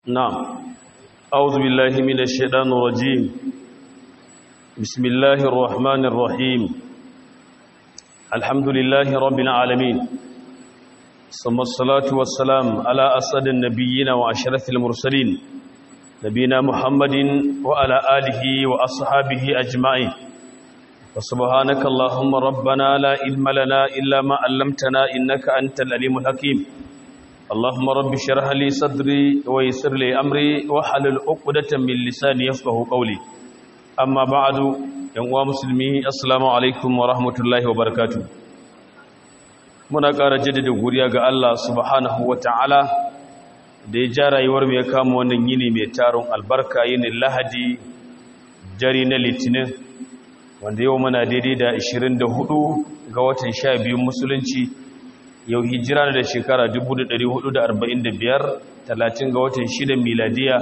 نعم أعوذ بالله من الشيطان الرجيم بسم الله الرحمن الرحيم الحمد لله رب العالمين ثم الصلاة والسلام على أسد النبيين وأشرف المرسلين نبينا محمد وعلى آله وأصحابه أجمعين وسبحانك اللهم ربنا لا علم لنا إلا ما علمتنا إنك أنت العليم الحكيم اللهم رب اشرح لي صدري ويسر لي امري واحلل عقدة من لساني يفقهوا قولي اما بعد yan uwa musulmi assalamu alaikum wa rahmatullahi wa barakatuh muna ƙara jaddada godiya ga Allah subhanahu wa ta'ala da ya ja rayuwar mu ya kama wannan yini mai taron albarka yini lahadi jari na litinin wanda yau muna daidai da 24 ga watan 12 musulunci yau hijira da shekara 1445 talatin ga watan 6 miladiya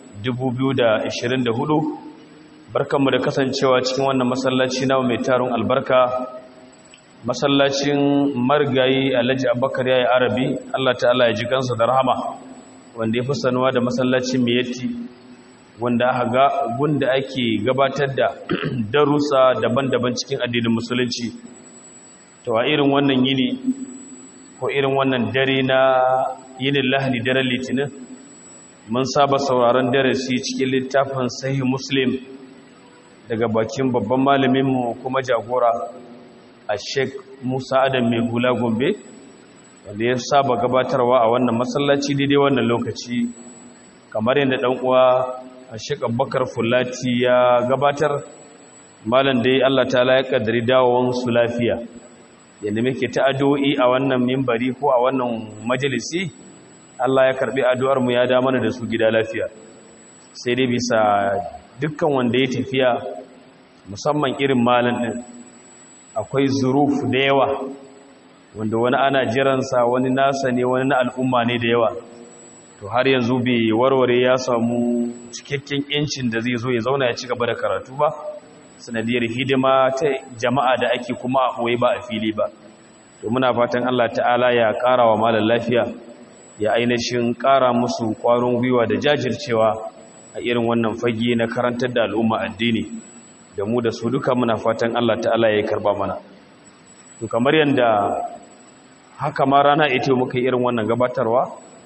2024 barkanmu da kasancewa cikin wannan masallaci na mai taron albarka masallacin marigayi alhaji abubakar yayi arabi Allah ta'ala ya ji kansa da rahama wanda ya fi sanuwa da masallacin miyatti wanda aka ga gunda ake gabatar da darussa daban-daban cikin addinin musulunci to a irin wannan yini ko irin wannan dare na yinin lahani daren litinin mun saba sauraron darasi cikin littafin sahih muslim daga bakin babban malaminmu kuma jagora a sheik musa adam mai hula gombe wanda ya saba gabatarwa a wannan masallaci daidai wannan lokaci kamar yadda ɗan uwa a sheik abubakar fulati ya gabatar malam dai allah ta ya kaddari dawowar su lafiya yadda muke ta addu'o'i a wannan mimbari ko a wannan majalisi Allah ya karbi addu'ar mu ya da mana da su gida lafiya sai dai bisa dukkan wanda ya tafiya musamman irin malan din akwai zuruf da yawa wanda wani ana jiransa wani nasa ne wani na al'umma ne da yawa to har yanzu bai warware ya samu cikakken yancin da zai zo ya zauna ya ci gaba da karatu ba sanadiyar hidima ta jama'a da ake kuma a ɓoye ba a fili ba to muna fatan Allah ta'ala ya ƙara wa malar lafiya ya ainihin ƙara musu ƙwarin gwiwa da jajircewa a irin wannan fage na karantar da al'umma addini da mu da su duka muna fatan Allah ta'ala ya yi karba mana to kamar yadda haka ma rana ita muka yi irin wannan gabatarwa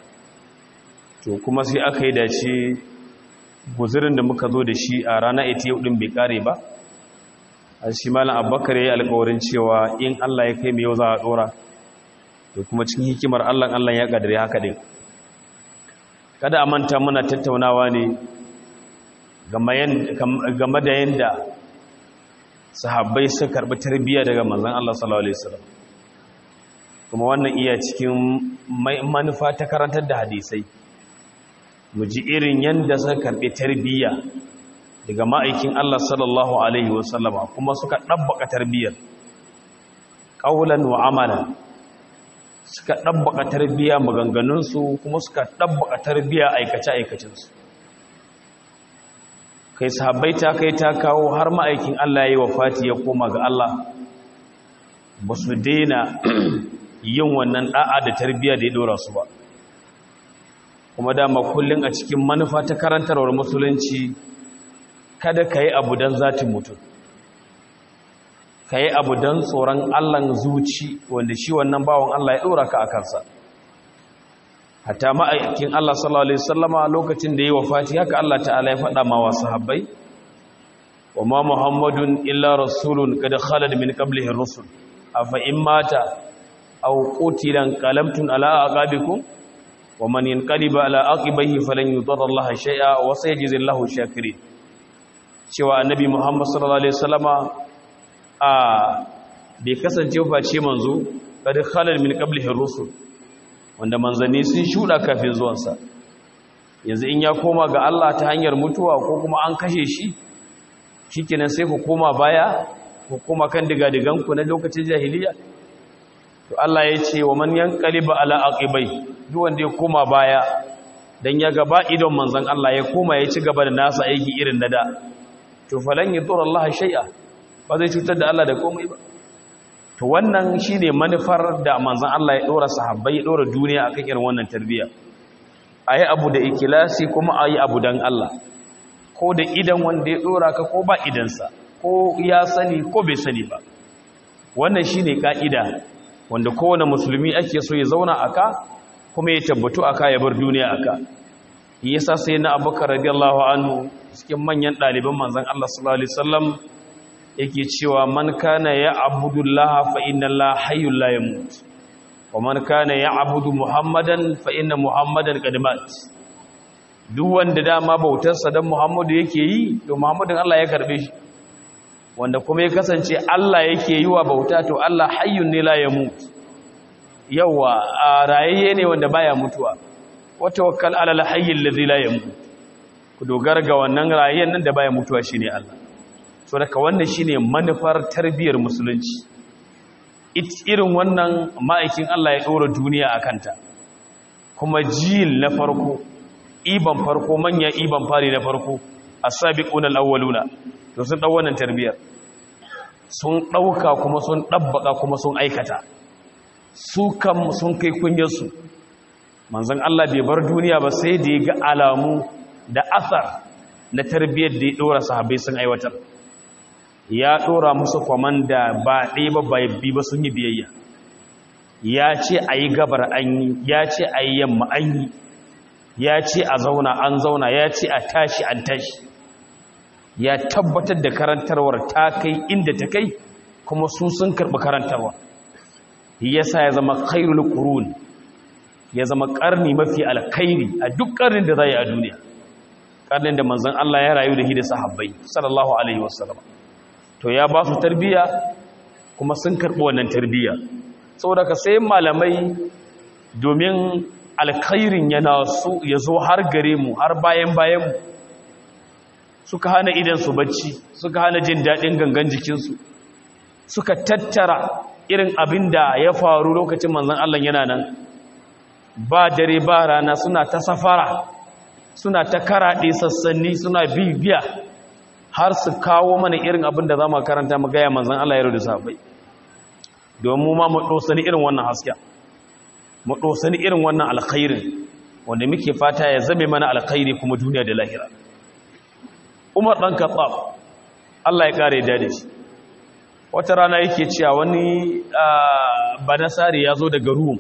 to kuma sai aka yi dace guzurin da muka zo da shi a rana ita yau ɗin bai ƙare ba shi malam abubakar ya yi alkawarin cewa in allah ya kai mai yau za a dora da kuma cikin hikimar allah allah ya kadare haka din kada a manta muna tattaunawa ne game da yadda sahabbai sun karɓi tarbiyya daga manzan allah sallallahu alaihi wasallam kuma wannan iya cikin manufa ta karantar da hadisai mu ji irin yadda suka karɓi tarbiyya daga ma'aikin Allah sallallahu Alaihi wasallama kuma suka ɗabbaka tarbiyyar ƙaunar wa amala suka ɗabbaka tarbiyya maganganunsu kuma suka ɗabbaka tarbiyya aikace-aikacinsu kai sahabbai ta kai ta kawo har ma'aikin Allah ya yi wa fati ya koma ga Allah ba su daina yin wannan ɗa'a da tarbiyya da ya ɗora su ba kuma dama kullum a cikin manufa ta karantarwar musulunci kada ka yi abu don zatin mutum ka yi abu don tsoron allan zuci wanda shi wannan bawan allah ya ɗora ka a kansa hata ma'aikin allah sallallahu alaihi sallama lokacin da ya yi wa fati haka allah ta'ala ya faɗa ma wasu habbai wa ma muhammadun illa rasulun kada khalad min qablihi rusul afa in mata aw qutilan qalamtun ala aqabikum wa man yanqaliba ala aqibihi falan yudurra allaha shay'a wa sayajzi allahu shakirin cewa annabi Muhammad sallallahu alaihi wasallama a bai kasance face manzo kad khalal min qablihi rusul wanda manzanni sun shuda kafin zuwansa yanzu in ya koma ga Allah ta hanyar mutuwa ko kuma an kashe shi shikenan sai ku koma baya ku koma kan digadigan ku na lokacin jahiliya to Allah ya ce wa man yanqaliba ala aqibai duk wanda ya koma baya dan ya gaba idon manzon Allah ya koma ya ci gaba da nasa aiki irin na da to falan yadur Allah shay'a ba zai cutar da Allah da komai ba to wannan shine manufar da manzon Allah ya dora sahabbai ya dora duniya akan irin wannan tarbiyya a yi abu da ikilasi kuma a yi abu don Allah ko da idan wanda ya ɗora ka ko ba idansa ko ya sani ko bai sani ba wannan shi ne ƙa'ida wanda kowane musulmi ake so ya zauna a ka kuma ya tabbatu a ka ya bar duniya a ka yasa sai na abubakar radiyallahu anhu cikin manyan ɗaliban manzan Allah sallallahu alaihi wasallam yake cewa man kana ya abudullaha fa inna Allah hayyul la yamut wa man kana ya abudu muhammadan fa inna muhammadan qad mat duk wanda dama bautar sa dan muhammadu yake yi to muhammadin Allah ya karbe shi wanda kuma ya kasance Allah yake yi wa bauta to Allah hayyun ne la yamut yawa a rayayye ne wanda baya mutuwa wa tawakkal ala al-hayyil ladhi la yamut ku dogara ga wannan rayayyen nan da baya mutuwa shine Allah so daga wannan shine manufar tarbiyyar musulunci irin wannan ma'aikin Allah ya ɗora duniya a kanta kuma jil na farko iban farko manya iban fari na farko a sabiquna al-awwaluna to sun ɗau wannan tarbiyyar sun ɗauka kuma sun ɗabbaka kuma sun aikata su kam sun kai kunyarsu manzon Allah bai bar duniya ba sai da ya ga alamu da asar na tarbiyyar da ya ɗora sahabbai sun aiwatar ya ɗora musu kwamanda ba ɗaya ba bai bi ba sun yi biyayya ya ce a yi gabar an yi ya ce a yi yamma an yi ya ce a zauna an zauna ya ce a tashi an tashi ya tabbatar da karantarwar ta kai inda ta kai kuma su sun karɓi karantarwa yasa ya zama khairul qurun ya zama ƙarni mafi alkhairi a duk ƙarnin da za yi a duniya ƙarnin da manzon Allah ya rayu da hidda sahabbai sallallahu alaihi wasallam to ya ba su tarbiya kuma sun karɓi wannan tarbiya saboda ka sai malamai domin alkhairin yana su ya zo har gare mu har bayan bayan mu suka hana idan su bacci suka hana jin daɗin gangan jikinsu suka tattara irin abin da ya faru lokacin manzon Allah yana nan ba dare ba rana suna ta safara suna ta karaɗe sassanni suna bibiya har su kawo mana irin abin da za mu karanta mu gaya manzan Allah ya rudu sabai domin ma mu ɗosani irin wannan hasken mu ɗosani irin wannan alkhairin wanda muke fata ya zame mana alkhairi kuma duniya da lahira umar ɗan katsaf Allah ya ƙare da shi wata rana yake cewa wani banasari ya zo daga ruwan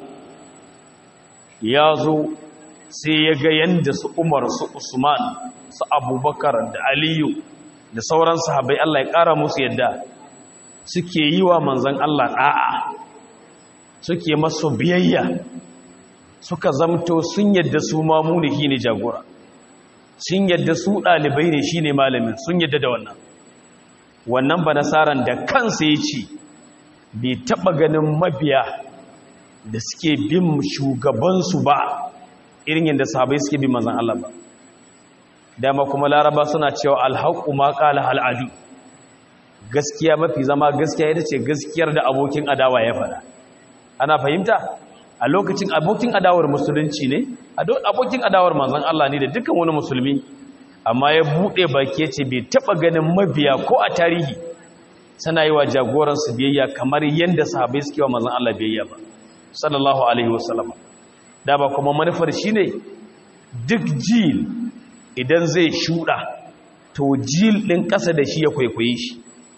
ya zo sai ya ga yadda su umar su usman su abubakar da aliyu da sauran sahabai Allah ya ƙara musu yadda suke yi wa manzan Allah ɗa'a suke masu biyayya suka zamto sun yadda su mamuni shi ne jagora sun yadda su ɗalibai ne shi ne malamin sun yadda da wannan wannan ba nasaran da kansa ya ce bai taɓa ganin mabiya da suke bin shugabansu ba irin yadda sahabai suke bin manzan Allah ba dama kuma laraba suna cewa alhaƙu ma ƙala al'adu gaskiya mafi zama gaskiya ita ce gaskiyar da abokin adawa ya faɗa ana fahimta a lokacin abokin adawar musulunci ne abokin adawar manzan Allah ne da dukkan wani musulmi amma ya buɗe baki ya ce bai taɓa ganin mabiya ko a tarihi suna yi wa jagoransu biyayya kamar yadda sahabai suke wa manzan Allah biyayya ba sallallahu alaihi wasallam da ba kuma manufar shi ne duk jil idan zai shuɗa to jil ɗin ƙasa da shi ya kwaikwaye shi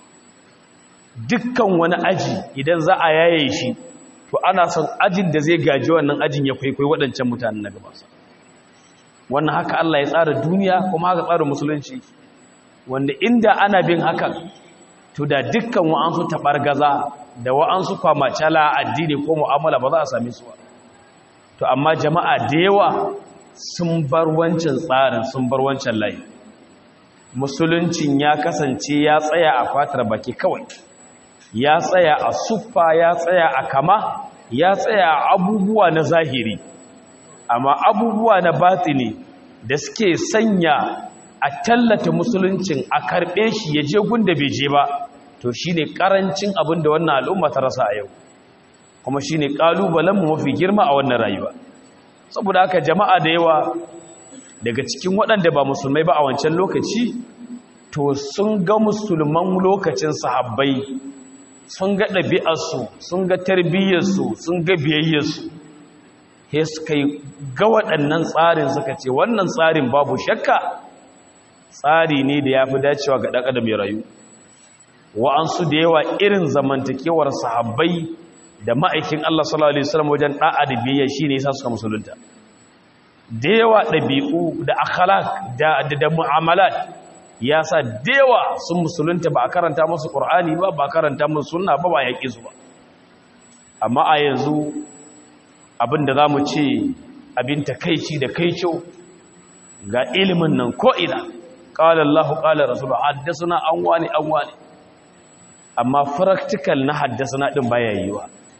dukkan wani aji idan za a yaye shi to ana son ajin da zai gaji wannan ajin ya kwaikwayi waɗancan mutanen na gabasa wannan haka Allah ya tsara duniya kuma haka tsara musulunci wanda inda ana bin hakan to da dukkan wa'ansu taɓargaza da wa'ansu kwamacala addini ko mu'amala ba za a same su ba to amma jama'a da yawa sun bar wancan tsarin sun bar wancan layi musuluncin ya kasance ya tsaya a fatar baki kawai ya tsaya a suffa ya tsaya a kama ya tsaya a abubuwa na zahiri amma abubuwa na batini da suke sanya a tallata musuluncin a karɓe shi ya je gunda bai je ba to shine karancin abin da wannan al'umma ta rasa a yau kuma shine kalubalen mu mafi girma a wannan rayuwa saboda haka jama'a da yawa daga cikin waɗanda ba musulmai ba a wancan lokaci to sun ga musulman lokacin sahabbai sun ga ɗabi'arsu sun ga tarbiyyarsu sun ga biyayyarsu sai suka yi ga waɗannan tsarin suka ce wannan tsarin babu shakka tsari ne da ya fi dacewa ga ɗaƙa da mai rayu wa'ansu da yawa irin zamantakewar sahabbai da ma'aikin Allah sallallahu Alaihi wasallam wajen ɗa'a da biyayya shi ne sa suka musulunta da yawa ɗabi'u da akhalak da mu'amalat ya sa da yawa sun musulunta ba a karanta musu ƙur'ani ba ba a karanta musu sunna ba ba yaƙi su ba amma a yanzu abin da za mu ce abin takaici da kaico ga ilimin nan ko'ina ƙalar Allah ƙalar Rasulun haddasa an wani an wani amma practical na haddasa na ɗin baya yiwa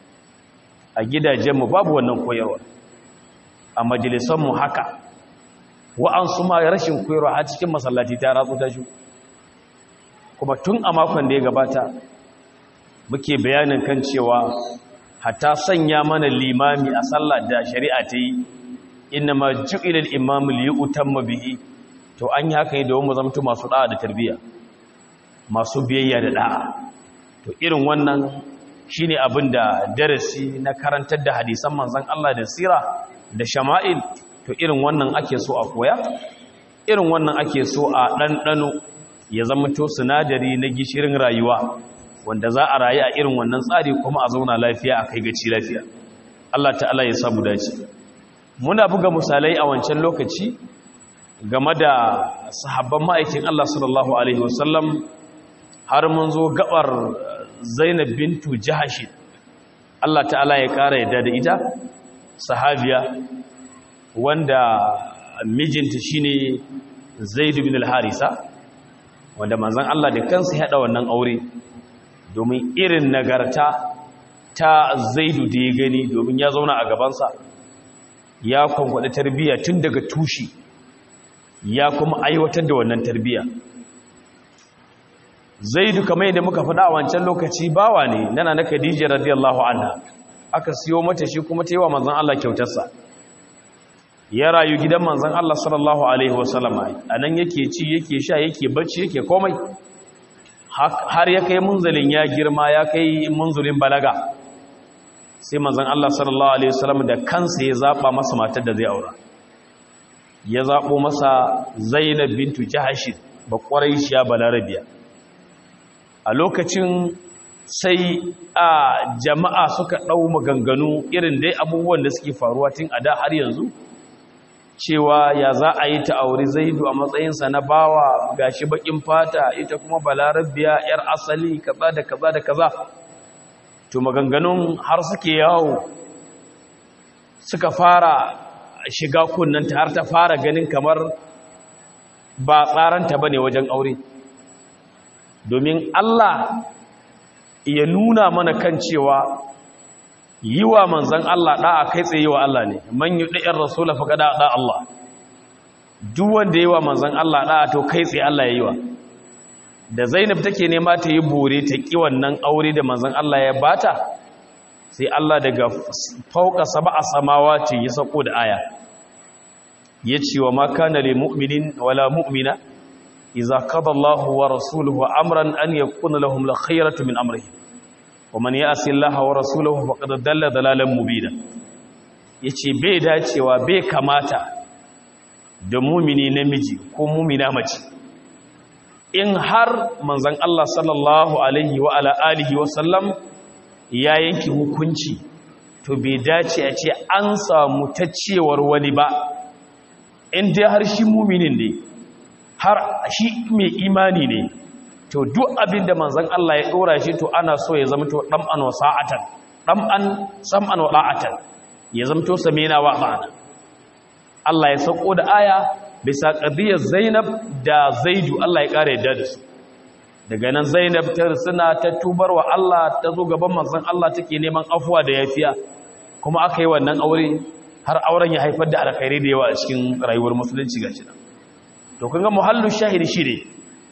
a gidajenmu babu wannan koyarwa a majalisanmu haka wa'ansu ma rashin koyarwa a cikin masallaci ta ratsu ta shi kuma tun a makon da ya gabata muke bayanin kan cewa hatta sanya mana limami a sallah da shari'a ta yi inna ma ju'ila al-imamu li yutamma bihi to an yi haka ne domin mu zamto masu da'a da tarbiyya masu biyayya da da'a to irin wannan shine abin da darasi na karantar da hadisan manzon Allah da sira da shama'il to irin wannan ake so a koya irin wannan ake so a ɗanɗano ya zama to sinadari na gishirin rayuwa wanda za a rayu a irin wannan tsari kuma a zauna lafiya a kai gaci lafiya Allah ta'ala ya samu dace muna buga misalai a wancan lokaci game da sahabban ma'aikin Allah sallallahu alaihi wasallam har mun zo gabar Zainab bintu Jahash Allah ta'ala ya kara yadda da ita sahabiya wanda mijinta shine Zaid bin al-Harisa wanda manzon Allah da kansa ya hada wannan aure domin irin nagarta ta Zaidu da ya gani domin ya zauna a gabansa ya kwankwada tarbiyya tun daga tushi ya kuma aiwatar da wannan tarbiyya Zaidu kamar yadda muka faɗa a wancan lokaci bawa ne nana na Khadija radiyallahu anha aka siyo mata shi kuma ta yi wa manzon Allah kyautarsa ya rayu gidan manzan Allah sallallahu Alaihi wasallama a nan yake ci yake sha yake bacci yake komai har ya kai munzalin ya girma ya kai munzulin balaga sai manzan Allah sallallahu Alaihi wasallama da kansa ya zaɓa masa matar da zai aura ya zaɓo masa zainab bintu jahashid ba ƙwarai shiya balarabiya a lokacin sai a jama'a suka ɗau maganganu irin dai abubuwan da suke faruwa tun a da har yanzu cewa ya za a yi ta auri zaidu a matsayinsa na bawa gashi bakin fata ita kuma balarabiya yar asali kaza da kaza da kaza to maganganun har suke yawo suka fara shiga kunnanta har ta fara ganin kamar ba tsaranta bane wajen aure domin Allah ya nuna mana kan cewa yi wa manzan Allah ɗa'a kai tsaye wa Allah ne man yi ɗa'yar rasula fa gada ɗa Allah duk wanda yi wa manzan Allah ɗa'a to kai tsaye Allah ya yi wa da zainab take nema ta yi bore ta ƙi wannan aure da manzan Allah ya bata sai Allah daga fauka saba a samawa ce ya sako da aya ya ce wa makana le mu'minin wala mu'mina iza kada Allah wa rasuluhu amran an yakuna lahum la khayratu min amrihim ومن يأسي الله ورسوله فقد دل ضلالا مبينا yace bai dacewa bai kamata da mumini namiji ko mumina mace in har manzon Allah sallallahu alaihi wa ala alihi wa sallam ya yanki hukunci to bai dace a ce an samu taccewar wani ba in dai har shi muminin ne har shi mai imani ne to duk abin da manzan Allah ya ɗora shi to ana so ya zama to ɗam'an wa sa'atan ɗam'an sam'an wa ɗa'atan ya zama to samina wa ma'ana Allah ya sauko da aya bisa ƙadiyar zainab da zaidu Allah ya ƙara yadda da su daga nan zainab ta suna ta tubar wa Allah ta zo gaban manzan Allah take neman afuwa da yafiya kuma aka yi wannan aure har auren ya haifar da alkhairi da yawa a cikin rayuwar musulunci gashi nan to kun ga muhallu shahidi shi ne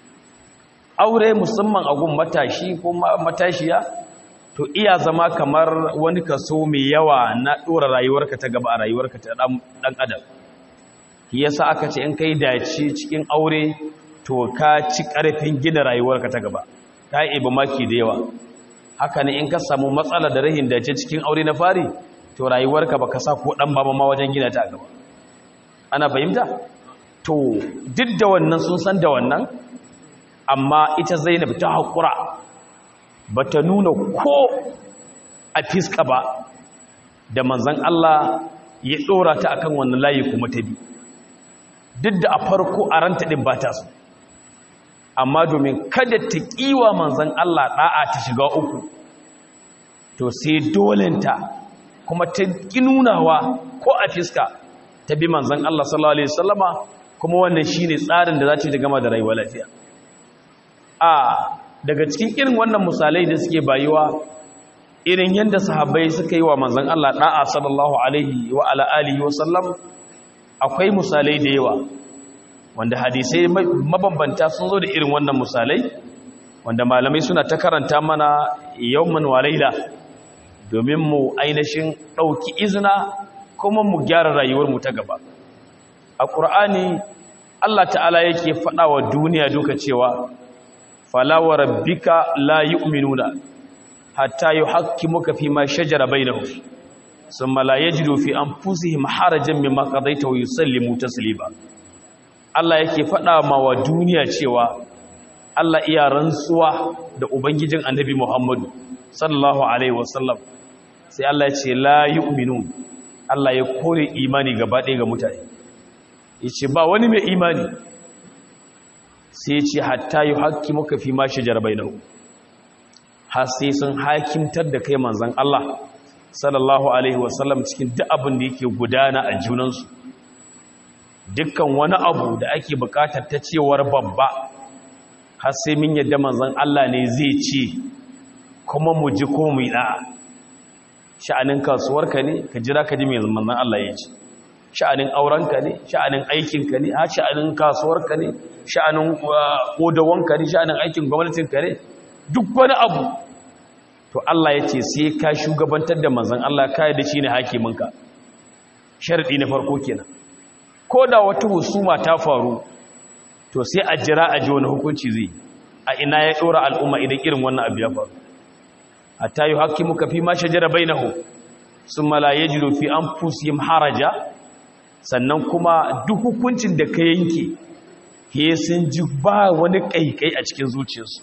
aure musamman a gun matashi ko matashiya to iya zama kamar wani kaso mai yawa na ɗora rayuwarka ta gaba a rayuwarka ta ɗan adam yasa aka ce in kai dace cikin aure to ka ci ƙarfin gina rayuwarka ta gaba ka yi maki da yawa haka ne in ka samu matsala da rahin dace cikin aure na fari to rayuwarka baka sa ko dan baba ma wajen gina ta a gaba ana fahimta to duk da wannan sun san da wannan amma ita Zainab ta hakura bata nuna ko a fiska ba da manzon Allah ya dora ta akan wannan layi kuma ta bi duk da a farko a ranta din ba ta so amma domin kada ta kiwa manzon Allah da'a ta shiga uku to sai dolenta kuma ta nunawa ko a fiska ta bi manzan Allah sallallahu Alaihi wasallama kuma wannan shi ne tsarin da za ta gama da rayuwa lafiya a daga cikin irin wannan misalai da suke bayuwa irin yadda sahabbai suka yi wa manzan Allah ɗa'a sallallahu Alaihi wa ala'alihi wasallam akwai misalai da yawa wanda hadisai mabambanta sun zo da irin wannan misalai wanda malamai suna ta karanta mana yawman walaila domin mu ainihin ɗauki izina kuma mu gyara rayuwarmu ta gaba a ƙur'ani Allah ta'ala yake faɗa wa duniya duka cewa falawa rabbika la yu'minuna hatta yuhaqqimuka fi ma shajara bainahum thumma la yajidu fi anfusihim harajan mimma qadaita wa yusallimu taslima Allah yake faɗa ma wa duniya cewa Allah iya rantsuwa da ubangijin annabi Muhammadu sallallahu alaihi wasallam sai Allah ya ce la yu'minun Allah ya kore imani gaba ɗaya ga mutane yace ba wani mai imani sai yace hatta yuhaqqimuka fi ma shajara bainahu har sai sun hakimtar da kai manzon Allah sallallahu alaihi wasallam cikin duk abin da yake gudana a junansu dukkan wani abu da ake bukatar ta cewar babba har sai min yadda manzon Allah ne zai ce kuma mu ji ko mu yi da'a sha'anin kasuwarka ne ka jira ka ji mai manzon Allah ya ce sha'anin aurenka ne sha'anin aikinka ne ha sha'anin kasuwarka ne sha'anin kodawanka ne sha'anin aikin gwamnatinka ne duk wani abu to Allah ya ce sai ka shugabantar da manzon Allah ka yi da shi ne hakiminka sharadi na farko kenan ko da wata husuma ta faru to sai a jira a ji wani hukunci zai a ina ya dora al'umma idan irin wannan abu ya faru hatta yi haƙƙi muka fi ma shajara bainahu sun malaye jiro fi an fusihim haraja sannan kuma duk hukuncin da ka yanke he sun ji ba wani ƙaiƙai a cikin zuciyarsu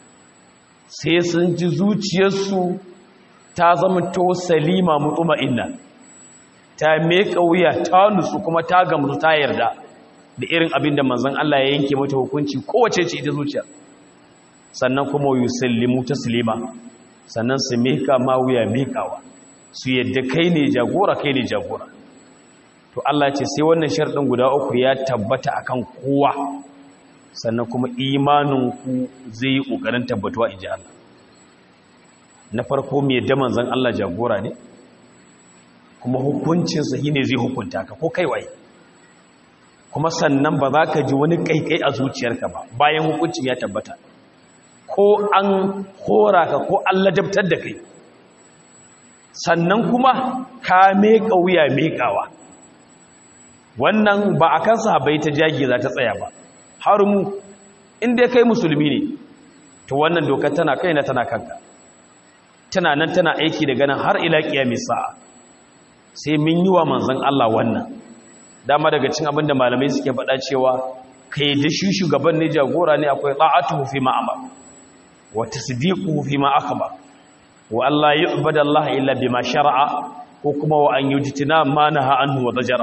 sai sun ji zuciyarsu ta zama to salima mutuma inna ta meka wuya ta nutsu kuma ta gamsu ta yarda da irin abin da manzon Allah ya yanke mata hukunci kowace ce ita zuciya sannan kuma yusallimu taslima sannan su meka ma wuya mekawa su yadda kai ne jagora kai ne jagora to Allah ce sai wannan sharɗin guda uku ya tabbata akan kowa sannan kuma imanin ku zai yi ƙoƙarin tabbatuwa in ji Allah na farko mai yadda manzon Allah jagora ne kuma hukuncinsa shi ne zai hukunta ka ko kai waye kuma sannan ba za ka ji wani kaikai a zuciyarka ba bayan hukuncin ya tabbata ko an hora ka ko an ladabtar da kai sannan kuma ka meƙa wuya meƙawa wannan ba a kan sahabai ta jage za ta tsaya ba har mu inda kai musulmi ne to wannan dokar tana kaina tana kanka tana nan tana aiki daga nan har ila kiyamis sa'a sai mun yi wa manzon Allah wannan dama daga cin abinda malamai suke faɗa cewa kai da shi shugaban ne jagora ne akwai ta'atuhu fi ma amara wa tasdiquhu fi ma akhbar wa Allah yu'bada Allah illa bima shar'a ko kuma wa an yujtina ma naha anhu wa zajara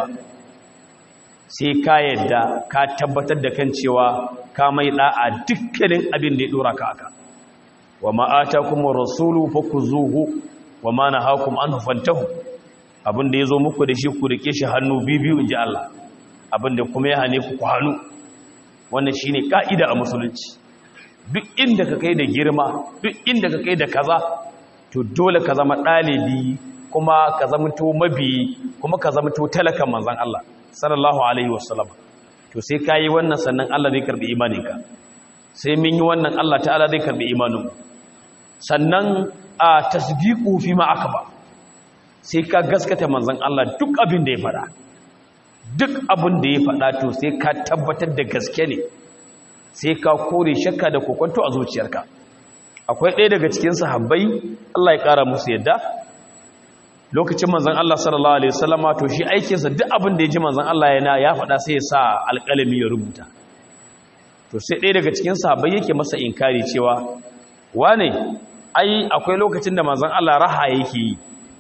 sai ka yadda ka tabbatar da kan cewa ka mai da'a dukkanin abin da ya dora ka aka wa ma atakum rasulu fakuzuhu wa ma nahakum anhu fantahu abin da ya zo muku da shi ku rike shi hannu biyu in ji Allah abin da kuma ya hane ku ku hannu wannan shi ne ƙa'ida a musulunci duk inda ka kai da girma duk inda ka kai da kaza to dole ka zama ɗalibi kuma ka zama to mabiyi kuma ka zama to talakan manzan Allah sallallahu alaihi wasallam to sai ka yi wannan sannan Allah zai karɓi imaninka sai mun yi wannan Allah ta'ala zai karɓi imanin sannan a tasdiqu fi ma akaba sai ka gaskata manzan Allah duk abin da ya faɗa duk abin da ya faɗa to sai ka tabbatar da gaske ne sai ka kore shakka da kokonto a zuciyarka akwai ɗaya daga cikin sahabbai Allah ya ƙara musu yadda lokacin manzon Allah sallallahu alaihi wasallama to shi aikinsa duk abin da ya ji manzon Allah yana ya faɗa sai ya sa alƙalami ya rubuta to sai ɗaya daga cikin sahabbai yake masa inkari cewa wane ai akwai lokacin da manzon Allah raha yake yi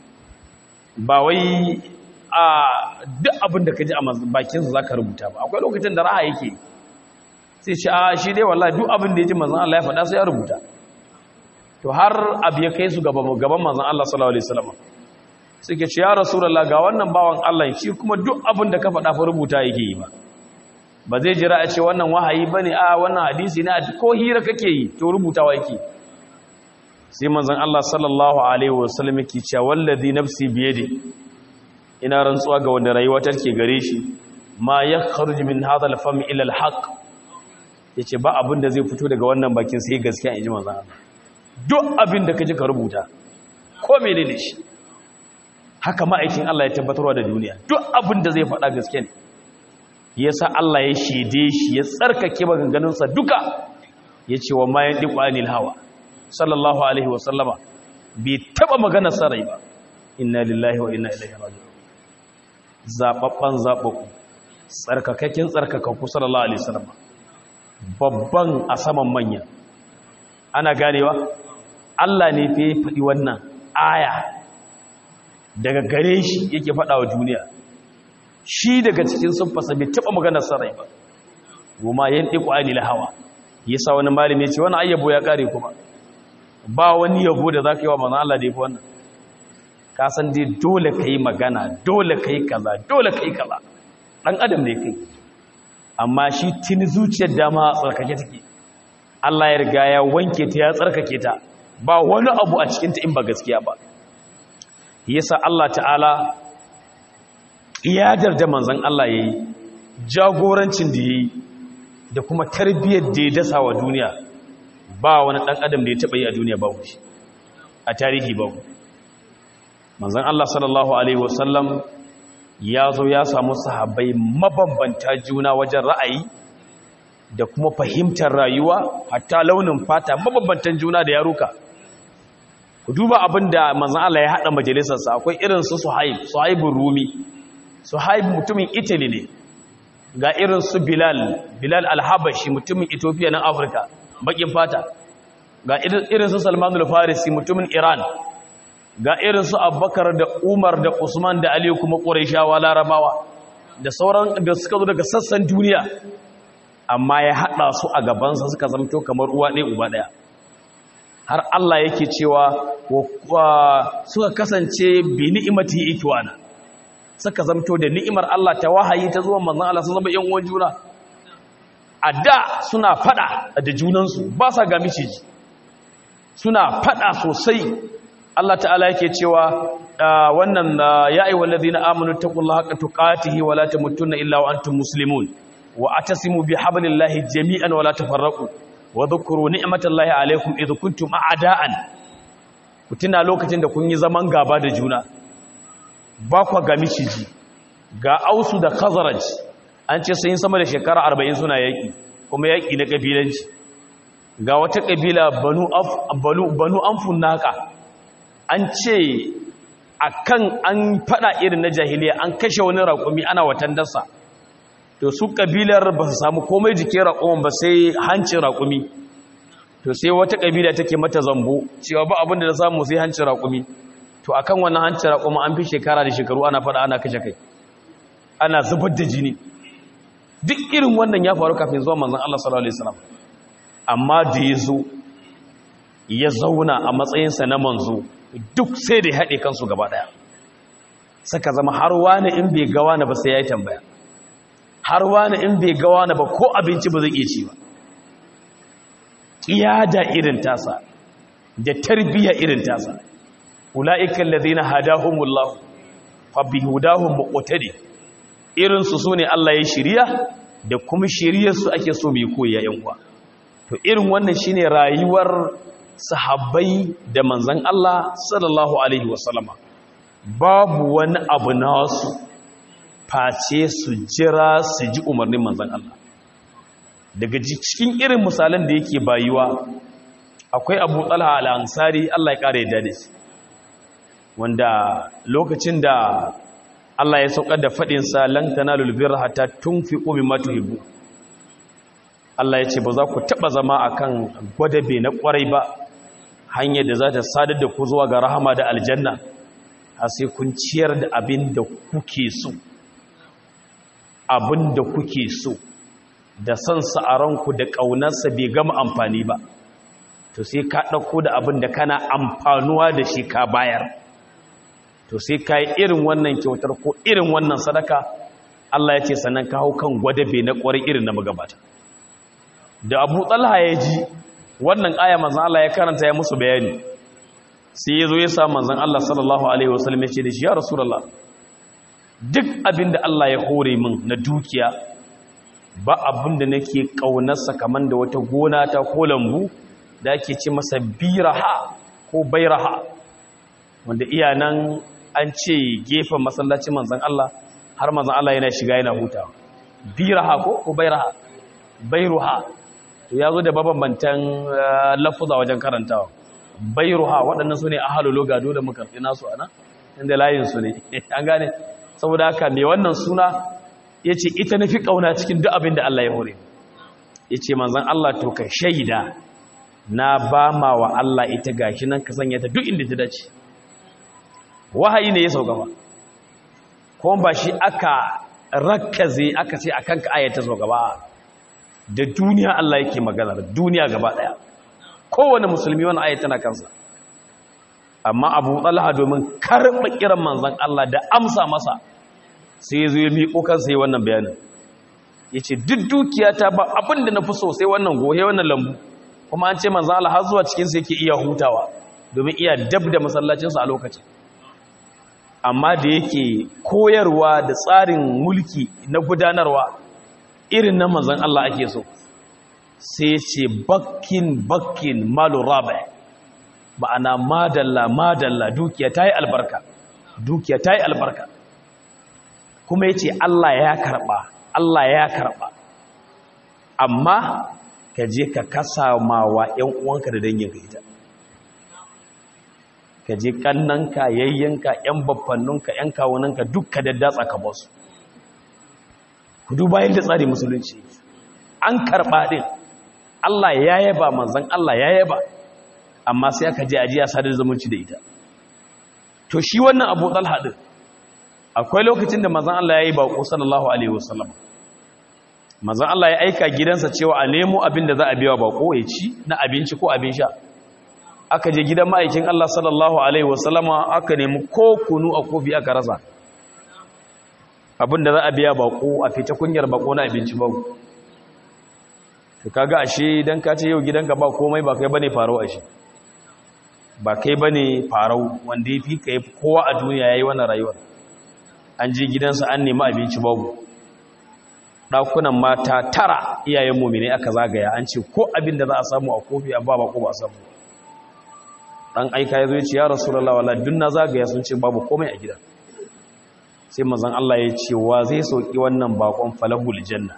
ba wai a duk abin da ka ji a bakinsa za ka rubuta ba akwai lokacin da raha yake sai ce a shi dai wallahi duk abin da ya ji manzan Allah ya faɗa sai ya rubuta to har abu ya kai su gaban manzan Allah sallallahu alaihi wasallam suke ce ya rasulullah ga wannan bawan Allah shi kuma duk abin da ka faɗa fa rubuta yake yi ba ba zai jira a ce wannan wahayi bane a wannan hadisi ne ko hira kake yi to rubutawa yake sai manzan Allah sallallahu alaihi wasallam yake cewa wallazi nafsi biyadi ina rantsuwa ga wanda rayuwa take gare shi ma ya kharuji min hadha al-fam ila al-haq yace ba abin da zai fito daga wannan bakin sai gaskiya inji manzo Allah duk abin da kaji ka rubuta ko menene shi haka ma'aikin Allah ya tabbatarwa da duniya duk abin da zai faɗa gaskiya ne yasa Allah ya shede shi ya tsarkake maganganun sa duka yace wa ma yandiqu anil hawa sallallahu alaihi wa sallama bai taba maganar sarai ba inna lillahi wa inna ilaihi raji'un zaɓaɓɓen zaɓaɓɓu tsarkakakin tsarkakakku sallallahu alaihi wasallam babban a saman manya ana ganewa Allah ne fa faɗi wannan aya daga gare shi yake faɗa wa duniya shi daga cikin sunfasa bai taɓa maganar sarai ba goma yan ɗiku anil hawa yasa wani malami ya ce wani ayyabo ya ƙare kuma ba wani yabo da za ka yi wa manzan Allah da ya fi wannan kasan dai dole ka yi magana dole ka yi kaza dole ka yi kaza ɗan adam ne kai amma shi tuni zuciyar dama tsarkake take Allah ya riga ya wanke ta ya tsarkake ta ba wani abu a cikinta in ba gaskiya ba yasa Allah ta'ala iyadar da manzan Allah ya yi jagorancin da ya yi da kuma tarbiyyar da ya dasa wa duniya ba wani ɗan adam da ya taɓa yi a duniya ba shi a tarihi ba manzan Allah sallallahu Alaihi wasallam ya zo ya samu sahabbai mabambanta juna wajen ra'ayi da kuma fahimtar rayuwa hatta launin fata mabambantan juna da yaruka ku duba abin da manzan Allah ya haɗa majalisarsa akwai irin su suhaib suhaibun rumi suhaib mutumin italy ne ga irin su bilal bilal alhabashi mutumin ethiopia na afirka bakin fata ga irin su salmanul farisi mutumin iran ga irin su abubakar da umar da usman da aliyu kuma ƙuraishawa larabawa da sauran da suka zo daga sassan duniya amma ya haɗa su a gabansa suka zamto kamar uwa ɗaya uba ɗaya har Allah yake cewa suka kasance bi ni'imati ikwana suka zamto da ni'imar Allah ta wahayi ta zuwa manzon Allah sun zama ƴan uwan juna a da suna fada da junansu ba sa ga miciji suna fada sosai Allah ta'ala yake cewa wannan ya ayyuhal ladina amanu taqullaha haqqa tuqatihi wa la tamutunna illa wa antum muslimun wa atasimu bihablillahi jami'an wa la tafarraqu wa dhkuru ni'matallahi alaykum idh kuntum a'da'an kutuna lokacin da kun yi zaman gaba da juna ba kwa ga miciji ga ausu da khazraj an ce sai sama da shekara 40 suna yaki kuma yaki na kabilanci ga wata kabila banu af banu banu anfun naka an ce akan an fada irin na jahiliya an kashe wani raƙumi ana watan dasa to su kabilar ba su samu komai jikin raƙumin ba sai hancin raƙumi to sai wata kabila take mata zambo cewa ba abin da ta samu sai hancin raƙumi to akan wannan hancin raƙumi an fi shekara da shekaru ana fada ana kashe kai ana zubar da jini duk irin wannan ya faru kafin zuwa manzon Allah sallallahu alaihi wasallam amma da ya zo ya zauna a matsayinsa na manzo duk sai da ya haɗe kansu gaba ɗaya saka zama har wani in bai gawa na ba sai ya yi tambaya har wani in bai gawa na ba ko abinci ba zai iya ci ba ƙiyada irin tasa da tarbiyya irin tasa ula'ikan lazina hadahumullahu fa bihudahum muqtadi irin su sune Allah ya shiriya da kuma shiriyar su ake so mai koyi yayin uwa to irin wannan shine rayuwar sahabbai da manzan Allah sallallahu Alaihi wasallama babu wani abu nasu face su jira su ji umarnin manzan Allah daga cikin irin misalan da yake bayuwa akwai abu talha al'ansari Allah ya ƙara yadda da shi wanda lokacin da Allah ya saukar da faɗinsa lan tanalul birra hatta tunfiqu mimma tuhibbu Allah ya ce ba za ku taɓa zama akan gwadabe na ƙwarai ba hanyar da za ta sadar da ku zuwa ga rahama da aljanna har sai kun ciyar da abin da kuke so abin da kuke so da son sa'aranku da ƙaunarsa bai gama amfani ba to sai ka ɗauko da abin da kana amfanuwa da shi ka bayar to sai ka yi irin wannan kyautar ko irin wannan sadaka Allah ya ce sannan ka hau kan gwadabe na ƙwarai irin na magabata da abu talha ya ji wannan aya manzan Allah ya karanta ya musu bayani sai ya zo ya sa manzan Allah sallallahu alaihi wasallam ya ce da shi ya rasulullah duk abin da Allah ya hore min na dukiya ba abin da nake ƙaunarsa kamar da wata gona ta ko lambu da ake ce masa biraha ko bairaha wanda iya nan an ce gefen masallacin manzan Allah har manzan Allah yana shiga yana hutawa biraha ko ko bairaha bairuha to ya zo da mabambantan lafuza wajen karantawa bairuha waɗannan su ne a halolo gado da makarfi nasu ana inda layinsu ne an gane saboda haka mai wannan suna ya ce ita na fi ƙauna cikin duk abin da Allah ya hore ya ce manzan Allah to ka shaida na ba ma wa Allah ita gashi nan ka sanya ta duk inda ta dace wahayi ne ya sauka ba kuma ba shi aka rakkaze aka ce akan ka ayata sauka ba da duniya Allah yake magana da duniya gaba daya kowane musulmi wani ayat tana kansa amma Abu Talha domin karba kiran manzon Allah da amsa masa sai ya zo ya miƙo kansa yi wannan bayanin yace duk dukiyata ba abin da nafi so sai wannan gohe wannan lambu kuma an ce manzon Allah har zuwa cikin sa yake iya hutawa domin iya dab da masallacin sa a lokacin amma da yake koyarwa da tsarin mulki na gudanarwa irin na manzan Allah ake so sai ce bakkin bakkin malu rabe ma'ana madalla madalla dukiya ta yi albarka dukiya ta yi albarka kuma ya ce Allah ya karɓa Allah ya karɓa amma ka je ka kasa mawa ‘yan uwanka da danginka ita ka je ƙannanka yayyanka ‘yan babbanninka ‘yan kawunanka duk ka daddatsa ka basu ku duba yadda tsari musulunci an karɓa ɗin Allah ya yaba manzan Allah ya yaba amma sai aka je ajiya sadar zumunci da ita to shi wannan abu talha ɗin akwai lokacin da manzan Allah ya yi baƙo sallallahu alaihi wasallam manzan Allah ya aika gidansa cewa a nemo abin da za a biya baƙo ya ci na abinci ko abin sha aka je gidan ma'aikin Allah sallallahu alaihi wasallama aka nemi ko kunu a kofi aka rasa abinda za a biya bako a fita kunyar bako na abinci ba to kaga ashe dan ka ce yau gidanka ba komai ba kai bane farau ashe ba kai bane farau wanda yafi kai kowa a duniya yayi wannan rayuwar an je gidansa an nemi abinci babu dakunan mata tara iyayen mu'mini aka zagaya an ce ko abinda za a samu a kofi a ba bako ba samu dan aika yazo ya ce ya rasulullahi wallahi dun na zagaya sun ce babu komai a gidan sai mazan Allah ya ce wa zai sauki wannan bakon falahul janna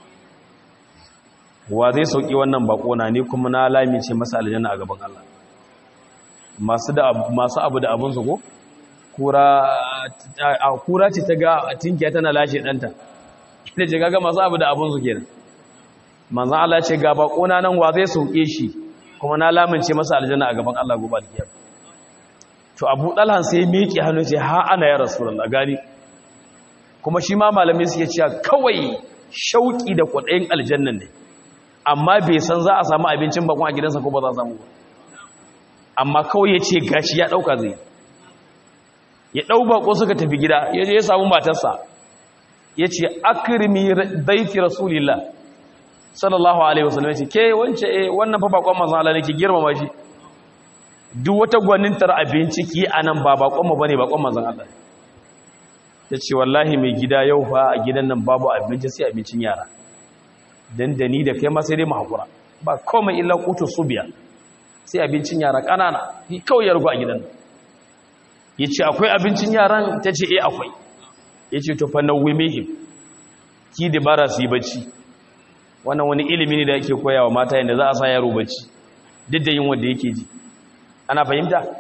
wa zai sauki wannan bako na ni kuma na lamice masa aljanna a gaban Allah masu da masu abu da abun su ko kura kura ce ta ga tinkiya tana lashe danta ina ce kaga masu abu da abun su kenan manzon Allah ya ce ga bako na nan wa zai sauke shi kuma na lamince masa aljanna a gaban Allah gobe alkiyama to Abu Dalhan sai miƙe hannu ce ha ana ya Rasulullah gani kuma shi ma malamai suke cewa kawai shauki da kwaɗayin aljannan ne amma bai san za a samu abincin bakon a gidansa ko ba za a samu ba amma kawai ya ce gashi ya ɗauka zai ya ɗau bako suka tafi gida ya je ya samu matarsa ya ce akirmi daifi rasulillah sallallahu alaihi wasallam ya ce ke wance eh wannan fa bakon manzon Allah ne ki girmama shi duk wata gwanintar abinci ki anan ba bakon mu bane bakon manzon Allah ya ce wallahi mai gida yau fa a gidan nan babu abinci sai abincin yara don da ni da kai ma sai dai mahakura ba komai illa kutu subiya sai abincin yara ƙanana ni kawai ya rugu a gidan nan ya ce akwai abincin yaran ta ce eh akwai ya ce tufa na wimihim ki dabara su yi bacci wannan wani ilimi ne da yake koya wa mata yadda za a sa yaro bacci duk da yin wanda yake ji ana fahimta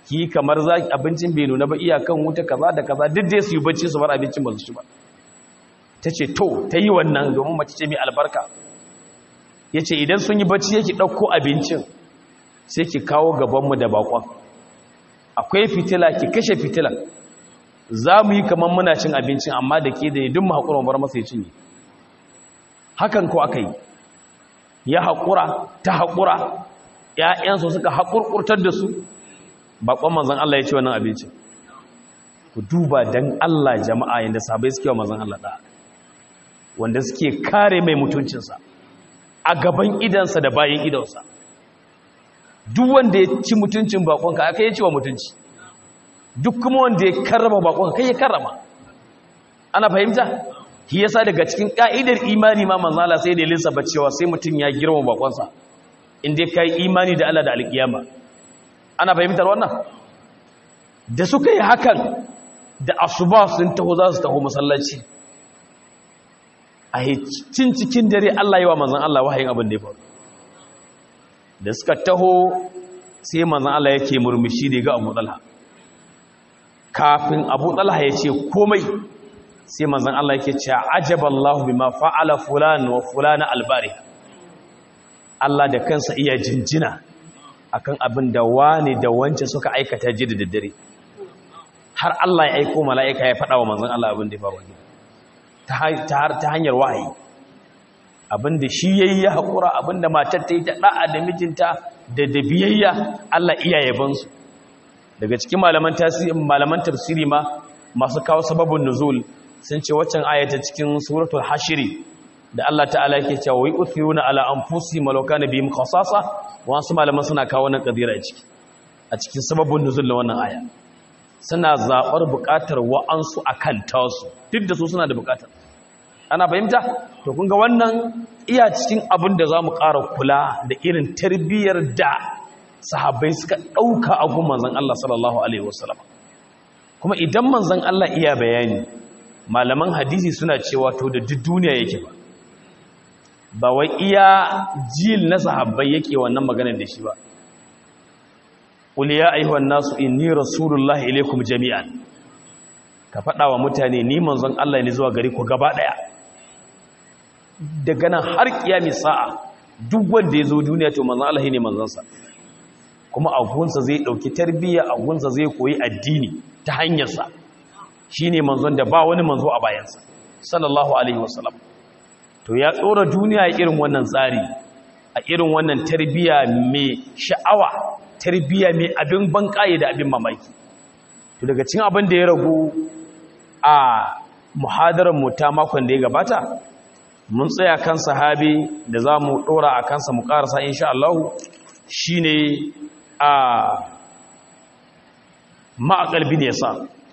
ki kamar za abincin bai nuna ba iyakan wuta kaza da kaza duk dai su yi bacci su bar abincin ba su ci ba ta ce to ta yi wannan domin mace ce mai albarka ya ce idan sun yi bacci yake ɗauko abincin sai ki kawo gabanmu da bakon akwai fitila ki kashe fitilan za mu yi kamar muna cin abincin amma da ke da yi duk haƙura bar masa ya cinye hakan ko aka yi ya haƙura ta haƙura ‘ya'yansu suka haƙurƙurtar da su baƙon manzan Allah ya ce wannan abincin ku duba don Allah jama'a yadda sabai suke wa manzan Allah ɗaya wanda suke kare mai mutuncinsa a gaban idansa da bayan idansa duk wanda ya ci mutuncin baƙonka aka yi wa mutunci duk kuma wanda ya karrama baƙonka kai ya karrama ana fahimta shi yasa daga cikin ka'idar imani ma manzala sai da lissafa cewa sai mutum ya girma bakonsa inda kai imani da Allah da alkiyama ana fahimtar wannan da suka yi hakan da asuba sun taho za su taho masallaci a cin cikin dare Allah yi wa manzan Allah wahayin abin da ya faru da suka taho sai manzan Allah yake murmushi da ga Abu Talha kafin Abu Talha ya ce komai sai manzan Allah yake cewa ajaballahu bima fa'ala fulan wa fulana albari Allah da kansa iya jinjina akan abin da wani da wance suka aikata ji da daddare har Allah ya aiko mala'ika ya faɗa wa manzan Allah abin da ya faru ta hanyar wahayi abin da shi yayi ya haƙura abin da matar ta yi ta ɗa'a da mijinta da da biyayya Allah iya yabansu daga cikin malaman tafsiri ma masu kawo sababin nuzul sun ce waccan ayata cikin suratul hashiri da Allah ta'ala yake cewa wai uthiruna ala anfusihim law kana bihim khasasa wasu malaman suna kawo wannan kadira a ciki a cikin sababin nuzul da wannan aya suna zabar bukatar wa'ansu akan tasu duk da su suna da bukatar ana fahimta to kun ga wannan iya cikin abin da zamu ƙara kula da irin tarbiyyar da sahabbai suka dauka a gun manzon Allah sallallahu alaihi wasallam kuma idan manzon Allah iya bayani malaman hadisi suna cewa to da duk duniya yake ba ba wai iya jil na sahabbai yake wannan maganar da shi ba qul ya ayyuhan nasu inni rasulullahi ilaykum jami'an ka faɗa wa mutane ni manzon Allah ne zuwa gari ku gaba daya daga nan har kiyami sa'a duk wanda ya zo duniya to manzon Allah ne manzon sa kuma a gunsa zai dauki tarbiyya a gunsa zai koyi addini ta hanyar sa shi ne manzon da ba wani manzo a bayansa sallallahu alaihi wasallam to ya tsora duniya irin wannan tsari a irin wannan tarbiya mai sha'awa tarbiya mai abin banƙaye da abin mamaki to daga cikin abin da ya ragu a muhadarar mu ta makon da ya gabata mun tsaya kan sahabi da za mu ɗora a kansa mu ƙarasa insha Allah shi ne a ma'aƙal bin yasa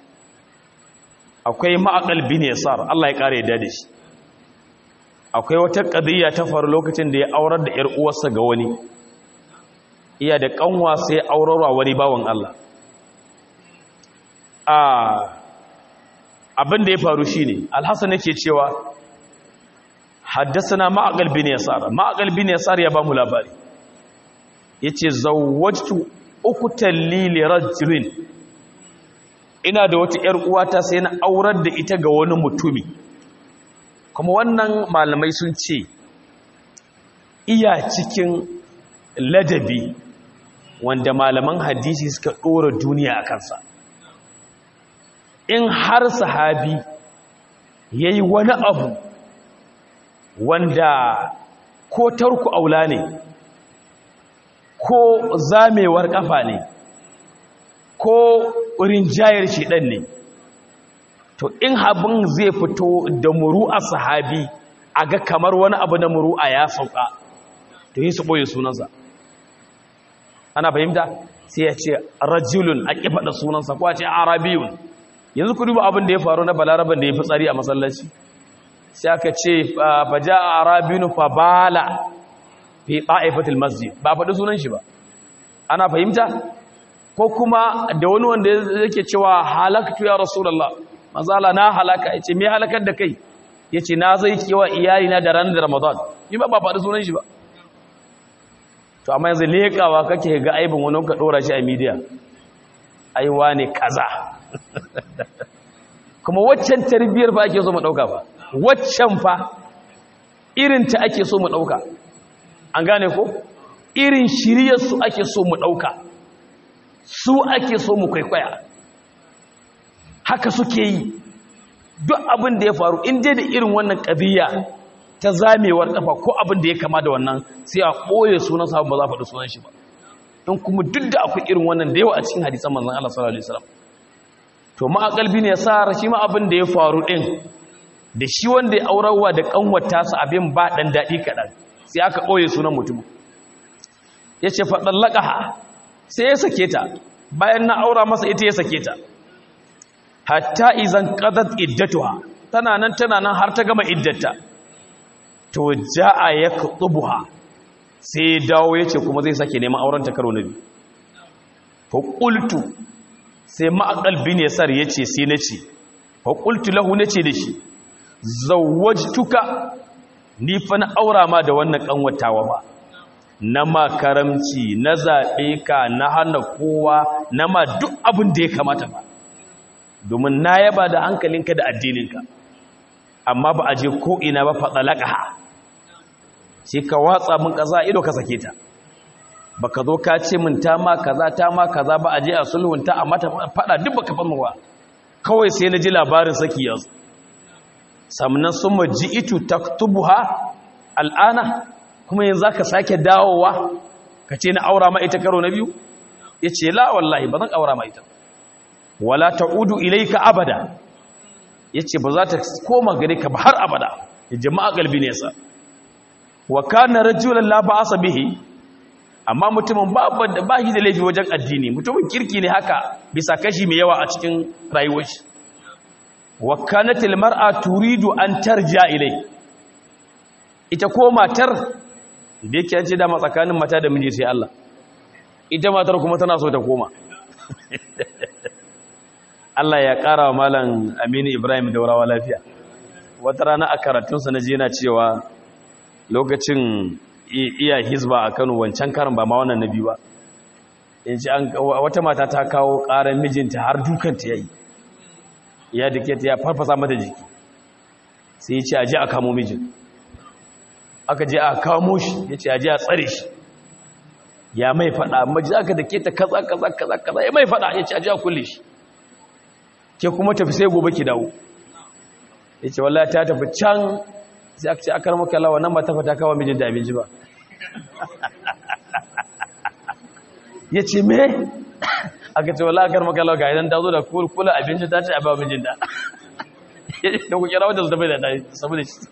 akwai ma'aƙal bin yasar Allah ya ƙara yadda da shi akwai wata ƙadiyya ta faru lokacin da ya aurar da 'yar uwarsa ga wani iya da ƙanwa sai aurarwa wani bawan Allah abin da ya faru shi ne alhassan yake cewa haddasa ma'aƙal bin yasar ma'aƙal bin yasar ya ba mu labari ya ce zawajtu uku tallili rajulin ina da wata ‘yar uwata sai na aurar da ita ga wani mutumi kuma wannan malamai sun ce iya cikin ladabi wanda malaman hadisi suka ɗora duniya a kansa in har sahabi ya yi wani abu wanda ko tarku aula ne ko zamewar ƙafa ne ko rinjayar shiɗan ne to in abin zai fito da muru'a sahabi a ga kamar wani abu na muru'a ya sauka to yi su ɓoye sunansa ana fahimta sai ya ce rajulun a ƙi faɗa sunansa ko a ce arabiyun yanzu ku duba abin da ya faru na balaraban da ya fi tsari a masallaci sai aka ce ba ja a arabiyun fa bala fi ɗa'ifatul masjid ba faɗi sunan shi ba ana fahimta ko kuma da wani wanda yake cewa halaktu ya rasulullah mazala na halaka yace me halakar da kai yace na zai kewa iyali na da ranar ramadan ni ba ba faɗi sunan shi ba to amma yanzu lekawa kake ga aibin wani ka dora shi a media aiwa ne kaza kuma waccan tarbiyyar fa ake so mu dauka fa waccan fa irin ta ake so mu dauka an gane ko irin shiriyar su ake so mu dauka su ake so mu kwaikwaya haka suke yi duk abin da ya faru in dai da irin wannan ƙabiya ta zamewar kafa ko abin da ya kama da wannan sai a ɓoye sunan sahabin ba za a faɗi sunan shi ba in kuma duk da akwai irin wannan da yawa a cikin hadisan manzon Allah sallallahu alaihi wasallam to ma akalbi ne sa shi ma abin da ya faru din da shi wanda ya aurawa da kanwata su abin ba dan dadi kadan sai aka ɓoye sunan mutum yace fa dallaqaha sai ya sake ta bayan na aura masa ita ya sake ta hatta izan qadat iddatuha tana nan tana nan har ta gama iddata to jaa yaktubuha sai dawo yace kuma zai sake neman auren ta karo na biyu fa qultu sai ma'aqal bin yasar yace sai nace fa qultu lahu nace da shi zawwajtuka ni fa na aura ma da wannan kanwatawa ba na makaramci na zaɓe ka na hana kowa na ma duk abin da ya kamata ba domin na yaba da hankalinka da addininka amma ba a je ko'ina ba faɗa laƙaha sai ka watsa min ƙaza ido ka sake ta ba ka zo ka ce min ta ma kaza ta ma kaza ba a je a sulhunta a mata faɗa duk ba ka famu ba kawai sai na ji labarin saki yanzu samnan sun ma ji itu ta tubuha al'ana kuma yanzu ka sake dawowa ka ce na aura ma ita karo na biyu ya ce la wallahi ba zan aura ma ita wala ta'udu ilayka abada yace ba za ta koma gare ka ba har abada jama'a galbi ne sa wa kana rajulan la ba'asa bihi amma mutumin ba ba shi da laifi wajen addini mutumin kirki ne haka bisa kashi mai yawa a cikin rayuwar shi wa kanat al mar'a turidu an tarja ilay ita ko matar da yake an ce da tsakanin mata da miji sai Allah ita matar kuma tana so ta koma Allah ya ƙara wa Malam Aminu Ibrahim Daurawa lafiya. Wata rana a karatunsa na je na cewa lokacin iya hizba a Kano wancan karin ba ma wannan na biyu ba. In ci wata mata ta kawo ƙarar mijinta har dukanta ya yi. Ya dake ta ya farfasa mata jiki. Sai ya ce a je a kamo mijin. Aka je a kamo shi ya ce a je a tsare shi. Ya mai faɗa, maji aka dake ta kaza kaza kaza kaza ya mai faɗa ya ce a je a kulle shi. ke kuma tafi sai gobe ki dawo ya ce wallahi ta tafi can sai aka ce akar maka lawa nan ba ta fata kawo mijin da abinci ba ya ce me aka ce wallahi akar maka lawa ga idan ta zo da kula abinci ta ce a ba mijin da da ku kira wadda su tafi da ɗaya saboda shi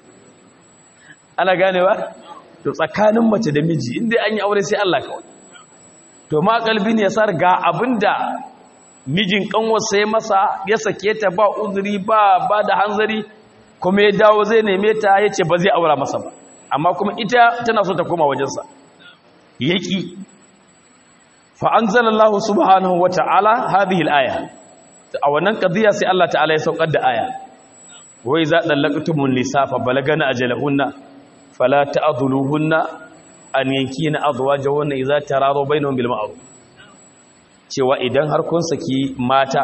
ana gane ba to tsakanin mace da miji inda an yi aure sai Allah kawai to ma kalbi ne ya sar ga abinda mijin kanwarsa ya masa ya sake ta ba uzuri ba ba da hanzari kuma ya dawo zai neme ta ya ce ba zai aura masa ba amma kuma ita tana so ta koma wajensa yaki fa anzalallahu subhanahu wata'ala hadhihi al-aya a wannan qadiya sai Allah ta'ala ya saukar da aya wai za dallaqtumun nisa fa balagana ajalahunna fala ta'dhuluhunna an yankina azwajahunna idza taradu bainahum bil ma'ruf cewa idan har kun saki mata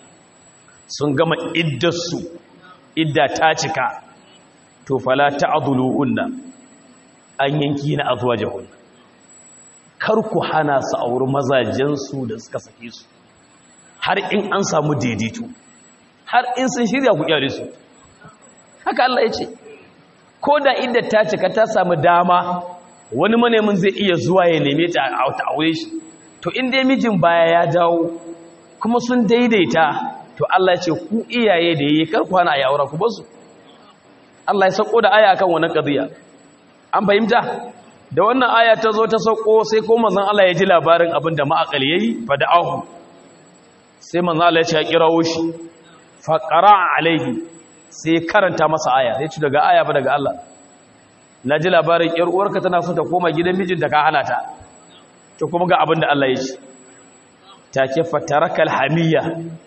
sun gama iddarsu idda ta cika to fala ta'dhuluhunna an yanki na azwajahun kar ku hana su auri mazajen su da suka sake su har in an samu daidaito har in sun shirya ku kyale su haka Allah ya ce ko da idda ta cika ta samu dama wani manemin zai iya zuwa ya neme ta a aure shi to in dai mijin baya ya dawo kuma sun daidaita to Allah ya ce ku iyaye da yayi kar ku hana ya aura ku basu Allah ya sako da aya akan wannan qadiya an fahimta da wannan aya ta zo ta sako sai ko manzon Allah ya ji labarin abin da ma'aqal yayi fa da'ahu sai manzon Allah ya ce ya kirawo shi fa qara'a alaihi sai karanta masa aya sai ci daga aya ba daga Allah na ji labarin yar uwarka tana so ta koma gidan mijinta ka hana ta to kuma ga abin da Allah ya ce take fatarakal hamiyya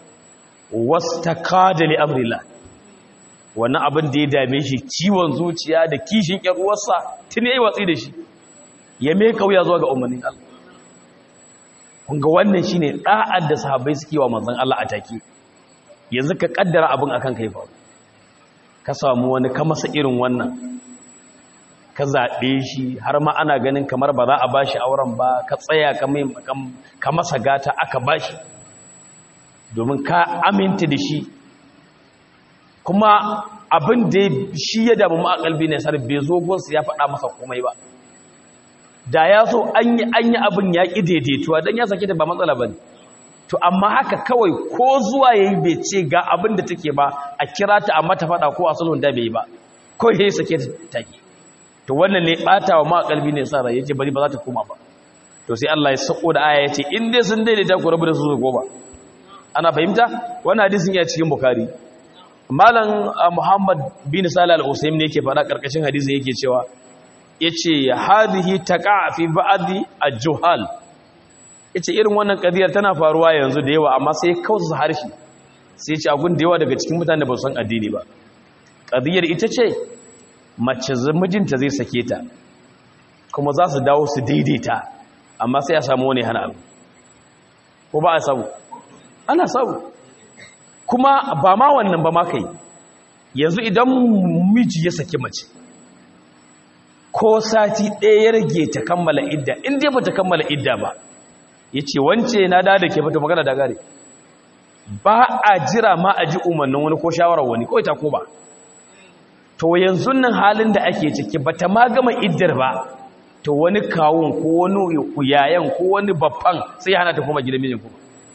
wastakada li amrillah wannan abin da ya dame shi ciwon zuciya da kishin ƴar uwarsa tun yayi watsi da shi ya me kauya zuwa ga umarnin Allah kun ga wannan shine da'ar da sahabbai suke wa manzon Allah a take yanzu ka kaddara abin akan kai fa ka samu wani ka masa irin wannan ka zaɓe shi har ma ana ganin kamar ba za a bashi auren ba ka tsaya ka masa gata aka bashi domin ka aminta da shi kuma abin da shi ya damu ma'akalbi ne sar bai zo gonsu ya faɗa masa komai ba da ya so an yi an yi abin ya ƙi daidaituwa don ya sake ta ba matsala ba ne to amma haka kawai ko zuwa ya yi bai ce ga abin da take ba a kira ta a mata faɗa ko a sulhun da bai yi ba ko ya yi sake ta take to wannan ne ɓata wa ma'akalbi ne sa rai ya ce bari ba za ta koma ba to sai Allah ya sako da aya ya ce in dai sun daidaita ku rabu da su goma ana fahimta wannan hadisin ya cikin bukari malam muhammad bin salih al-usaim ne yake faɗa karkashin hadisin yake cewa yace hadhihi taqa fi ba'di al-juhal yace irin wannan kadiyar tana faruwa yanzu da yawa amma sai kausa harshe sai yace agun da yawa daga cikin mutane ba su san addini ba kadiyar ita ce mace mijinta zai sake ta kuma za su dawo su daidaita amma sai a samu wani hana abu ko ba a samu ana samu kuma ba ma wannan ba ma kai yanzu idan miji ya saki mace ko sati ɗaya ya rage ta kammala idda in dai ba ta kammala idda ba ya ce wance na da da ke fata magana da gare ba a jira ma a ji umarnin wani ko shawarar wani kawai ta ko ba to yanzu nan halin da ake ciki ba ta ma gama iddar ba to wani kawun ko wani yayan ko wani babban sai hana ta kuma gidan mijin kuma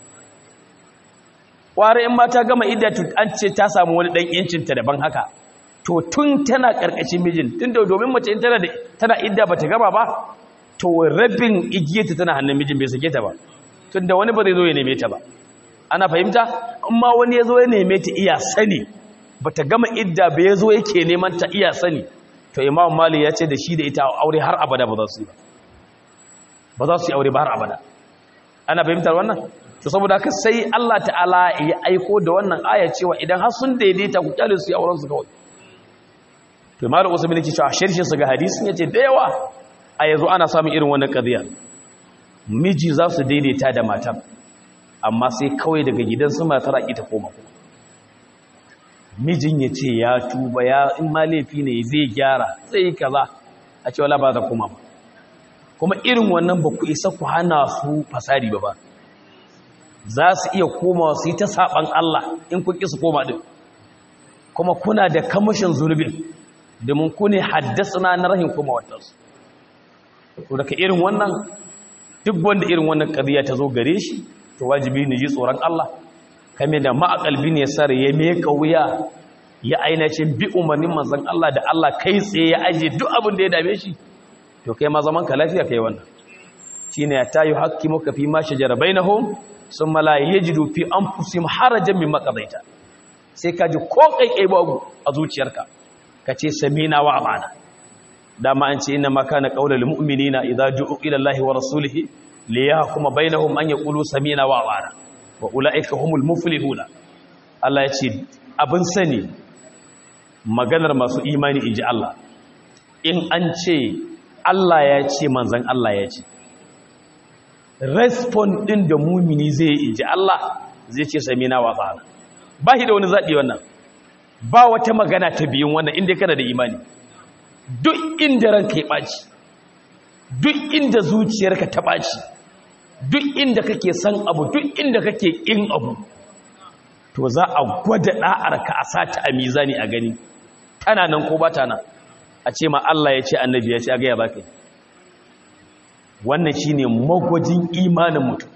kware in ma ta gama idda an ce ta samu wani dan yancinta daban haka to tun tana karkashin mijin tun da domin mace in tana tana idda bata gama ba to rabin igiyarta tana hannun mijin bai sake ta ba tun da wani ba zai zo ya neme ta ba ana fahimta in ma wani ya zo ya neme ta iya sani bata gama idda ba ya zo yake neman ta iya sani to imam mali ya ce da shi da ita aure har abada ba za su yi ba za su yi aure ba har abada ana fahimtar wannan to saboda haka sai Allah ta'ala ya aiko da wannan aya cewa idan har sun daidaita ku kyale su yi auren su kawai to malam usman yake cewa shirshin su ga hadisin yace da yawa a yanzu ana samun irin wannan qadiya miji za su daidaita da matar amma sai kawai daga gidan su matar a ita koma kuma mijin ya ce ya tuba ya in ma laifi ne zai gyara zai yi kaza a ce wala ba za koma ba kuma irin wannan ba ku isa ku hana su fasari ba ba za su iya koma su yi ta saɓan Allah in kun ƙi su koma ɗin kuma kuna da kamashin zunubin domin ku ne haddasa na rahin koma watansu to daga irin wannan duk wanda irin wannan ƙariya ta zo gare shi to wajibi ne ji tsoron Allah kame da ma'akalbi ne sar ya meka wuya ya ainihin bi umarnin manzan Allah da Allah kai tsaye ya aje duk abin da ya dame shi to kai ma zaman ka lafiya kai wannan shine ya tayu hakkimuka fi ma shajara bainahum sun malaye ya ji dufi an fusim harajen min makadaita sai ka ji ko ƙaiƙai babu a zuciyarka ka ce samina wa amana dama an ce ina maka na ƙaunar mu'minina idza ju'u ila Allah wa rasulihi li yahkuma bainahum an yaqulu samina wa amana wa ulaika humul muflihuna Allah ya ce abin sani maganar masu imani inji Allah in an ce Allah ya ce manzon Allah ya ce respond ɗin da mumini zai yi inji Allah zai ce sami na watsa ba shi da wani zaɓi wannan ba wata magana ta biyun wannan inda kana da imani duk inda ranka ya ɓaci duk inda zuciyarka ta ɓaci duk inda kake san abu duk inda kake ƙin abu to za a gwada ɗa'arka a sata a mizani a gani tana nan ko ba ta nan a ce ma Allah ya ce annabi ya ce a gaya ba kai wannan shi ne magwajin imanin mutum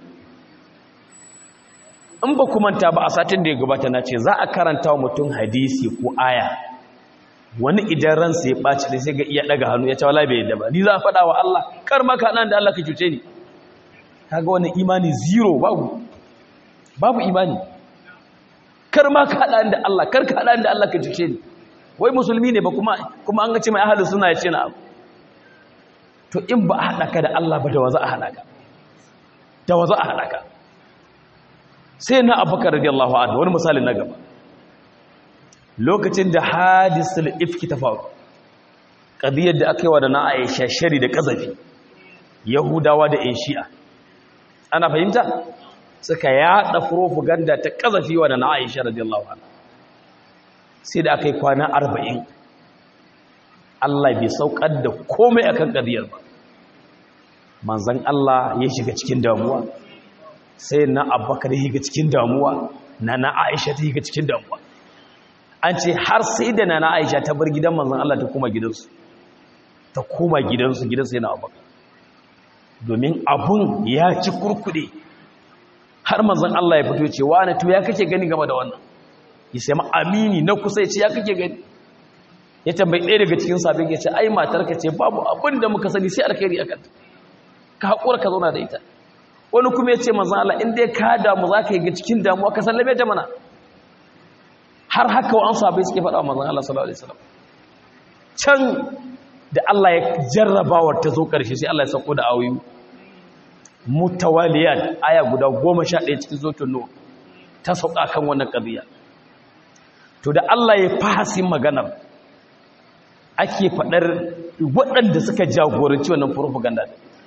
in ba manta ba a satin da ya gabata na ce za a karanta wa mutum hadisi ko aya wani idan ransa ya ɓaci da sai ga iya ɗaga hannu ya ce wala bai yadda ba ni za a faɗa wa Allah kar maka nan da Allah ka cuce ni kaga wani imani zero babu babu imani kar ma ka haɗa da Allah kar ka haɗa da Allah ka cuce ni wai musulmi ne ba kuma kuma an ga ce mai ahalin suna ya ce na abu to in ba a haɗa ka da Allah ba da waza a haɗa ka da waza a haɗa ka sai na abubakar radiyallahu anhu wani misali na gaba lokacin da hadisul ifki ta faru ƙadiyar da aka yi wa da na aisha shari da ƙazafi yahudawa da yan shi'a ana fahimta suka yada propaganda ta kazafi wa na Aisha radiyallahu anha sai da akai kwana 40 Allah bai saukar da komai akan kadiyar ba manzon Allah ya shiga cikin damuwa sai na Abubakar ya shiga cikin damuwa na na Aisha ta shiga cikin damuwa an ce har sai da na na Aisha ta bar gidan manzon Allah ta koma gidansu ta koma gidansu gidansu yana Abubakar domin abun ya ci kurkude har manzon Allah ya fito ce wani to ya kake gani game da wannan ya sai amini na kusa ya ce ya kake gani ya tambayi ɗaya daga cikin sabon ya ce ai matarka ce babu abin da muka sani sai alkhairi a kanta ka haƙura ka zauna da ita wani kuma ya ce manzon Allah in dai ka damu za ka yi ga cikin damuwa ka sallame ta mana har haka wa an sabai suke faɗa wa manzon Allah sallallahu alaihi wasallam can da Allah ya jarrabawar ta zo ƙarshe sai Allah ya sako da ayoyi mutawaliyat aya guda goma sha ɗaya cikin zotun nur ta sauka kan wannan ƙabiya to da Allah ya fahasin maganar ake faɗar waɗanda suka jagoranci wannan propaganda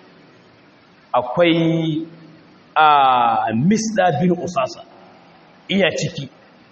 akwai a misda bin usasa iya ciki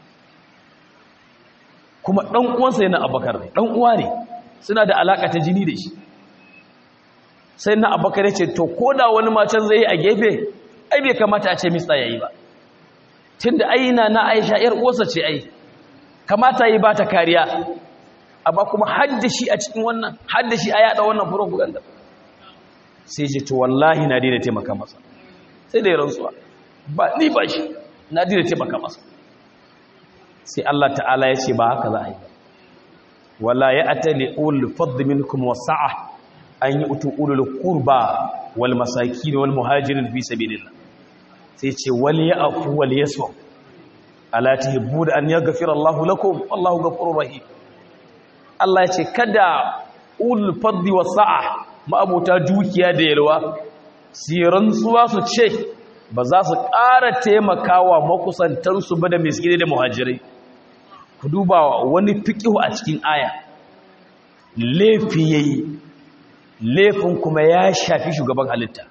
kuma ɗan uwansa yana abakar ne ɗan uwa ne suna da alaƙa ta jini da shi sai na abakar ya ce to ko da wani macen zai yi a gefe ai bai kamata a ce mista ya yi ba tun da aina na aisha ‘yar uwarsa ce ai kamata yi ba ta kariya amma kuma haddashi a cikin wannan haddashi a yada wannan propaganda sai ce to wallahi na daina taimaka masa sai da ya rantsuwa ba ni ba shi na daina taimaka masa sai Allah ta'ala ya ce ba haka za a yi wala ya atali ulul fadl minkum wasa'a an yi utu ulul qurba wal masakin wal muhajirin fi sabilillah sai ce wal ya'fu wal yasfu ala tuhibbu an yaghfira Allahu lakum wallahu ghafurur rahim Allah ya ce kada ulul fadl wasa'a ma'abuta dukiya da yalwa siran tsuwa su ce ba za su ƙara taimakawa makusantansu ba da miskini da muhajirai ku duba wani fiƙihu a cikin aya laifi yayi laifin kuma ya shafi shugaban halitta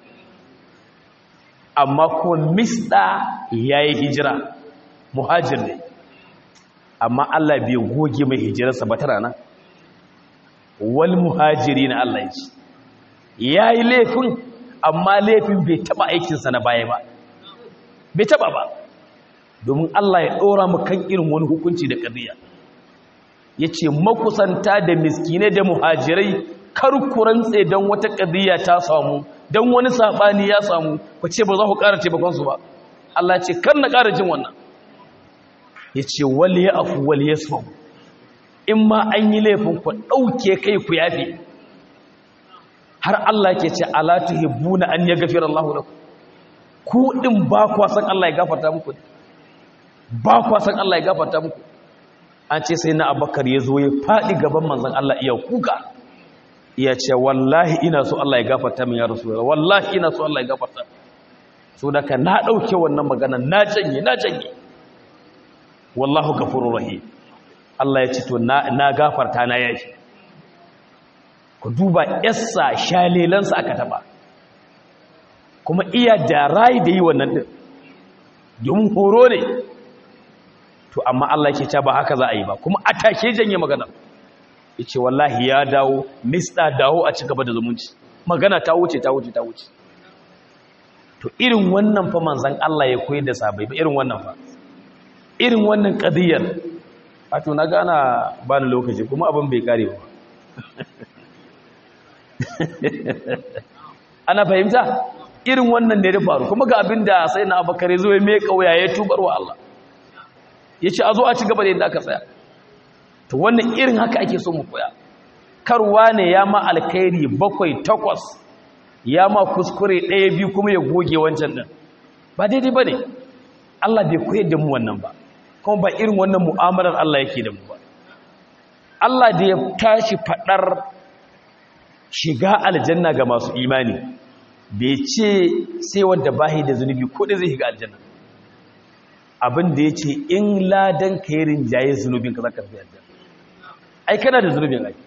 amma kuma misda yayi hijira muhajir ne amma Allah bai goge mai hijirarsa ba tana nan wal muhajiri na Allah yace yayi laifin amma laifin bai taba aikinsa na baya ba bai taba ba domin Allah ya ɗora mu kan irin wani hukunci da ƙadiyya ya ce makusanta da miskine da muhajirai kar ku rantse don wata ƙadiyya ta samu don wani saɓani ya samu ku ce ba za ku ƙara taimakonsu ba Allah ce kar na ƙara jin wannan ya ce wale ya afu wale ya sau in ma an yi laifin ku ɗauke kai ku yafe har Allah ke ce ala tuhibbuna an yaghfira Allahu lakum ku din ba kwa san Allah ya gafarta muku ba kwa san Allah ya gafarta muku an ce sai na Abubakar ya zo ya fadi gaban manzon Allah iya kuka iya ce wallahi ina so Allah ya gafarta min ya rasulullah wallahi ina so Allah ya gafarta so daga na dauke wannan magana na janye na janye wallahu ghafurur rahim Allah ya ce to na na gafarta na yashi ku duba yassa shalelansa aka taba kuma iya da rai da yi wannan din domin horo ne to amma Allah ke ce ba haka za a yi ba kuma a take janye magana ya ce wallahi ya dawo mista dawo a ci gaba da zumunci magana ta wuce ta wuce ta wuce to irin wannan fa manzan Allah ya koyar da sabai ba irin wannan fa irin wannan kadiyar wato na gana ba ni lokaci kuma abin bai kare ba ana fahimta irin wannan da ya faru kuma ga abin da sai na abakare zo ya mai kauya ya tubar wa Allah ya ce a zo a ci gaba da yadda aka tsaya to wannan irin haka ake so mu koya karwa ne ya ma alkhairi bakwai takwas ya ma kuskure ɗaya biyu kuma ya goge wancan ɗin ba daidai ba ne Allah bai koyar da mu wannan ba kuma ba irin wannan mu'amalar Allah yake da mu ba Allah da ya tashi faɗar shiga aljanna ga masu imani bai ce sai wanda bahi da zunubi ko da zai shiga aljanna abin da ya ce in ladan ka yi rinjaye zunubin ka za ka fi aljanna ai kana da zunubin ai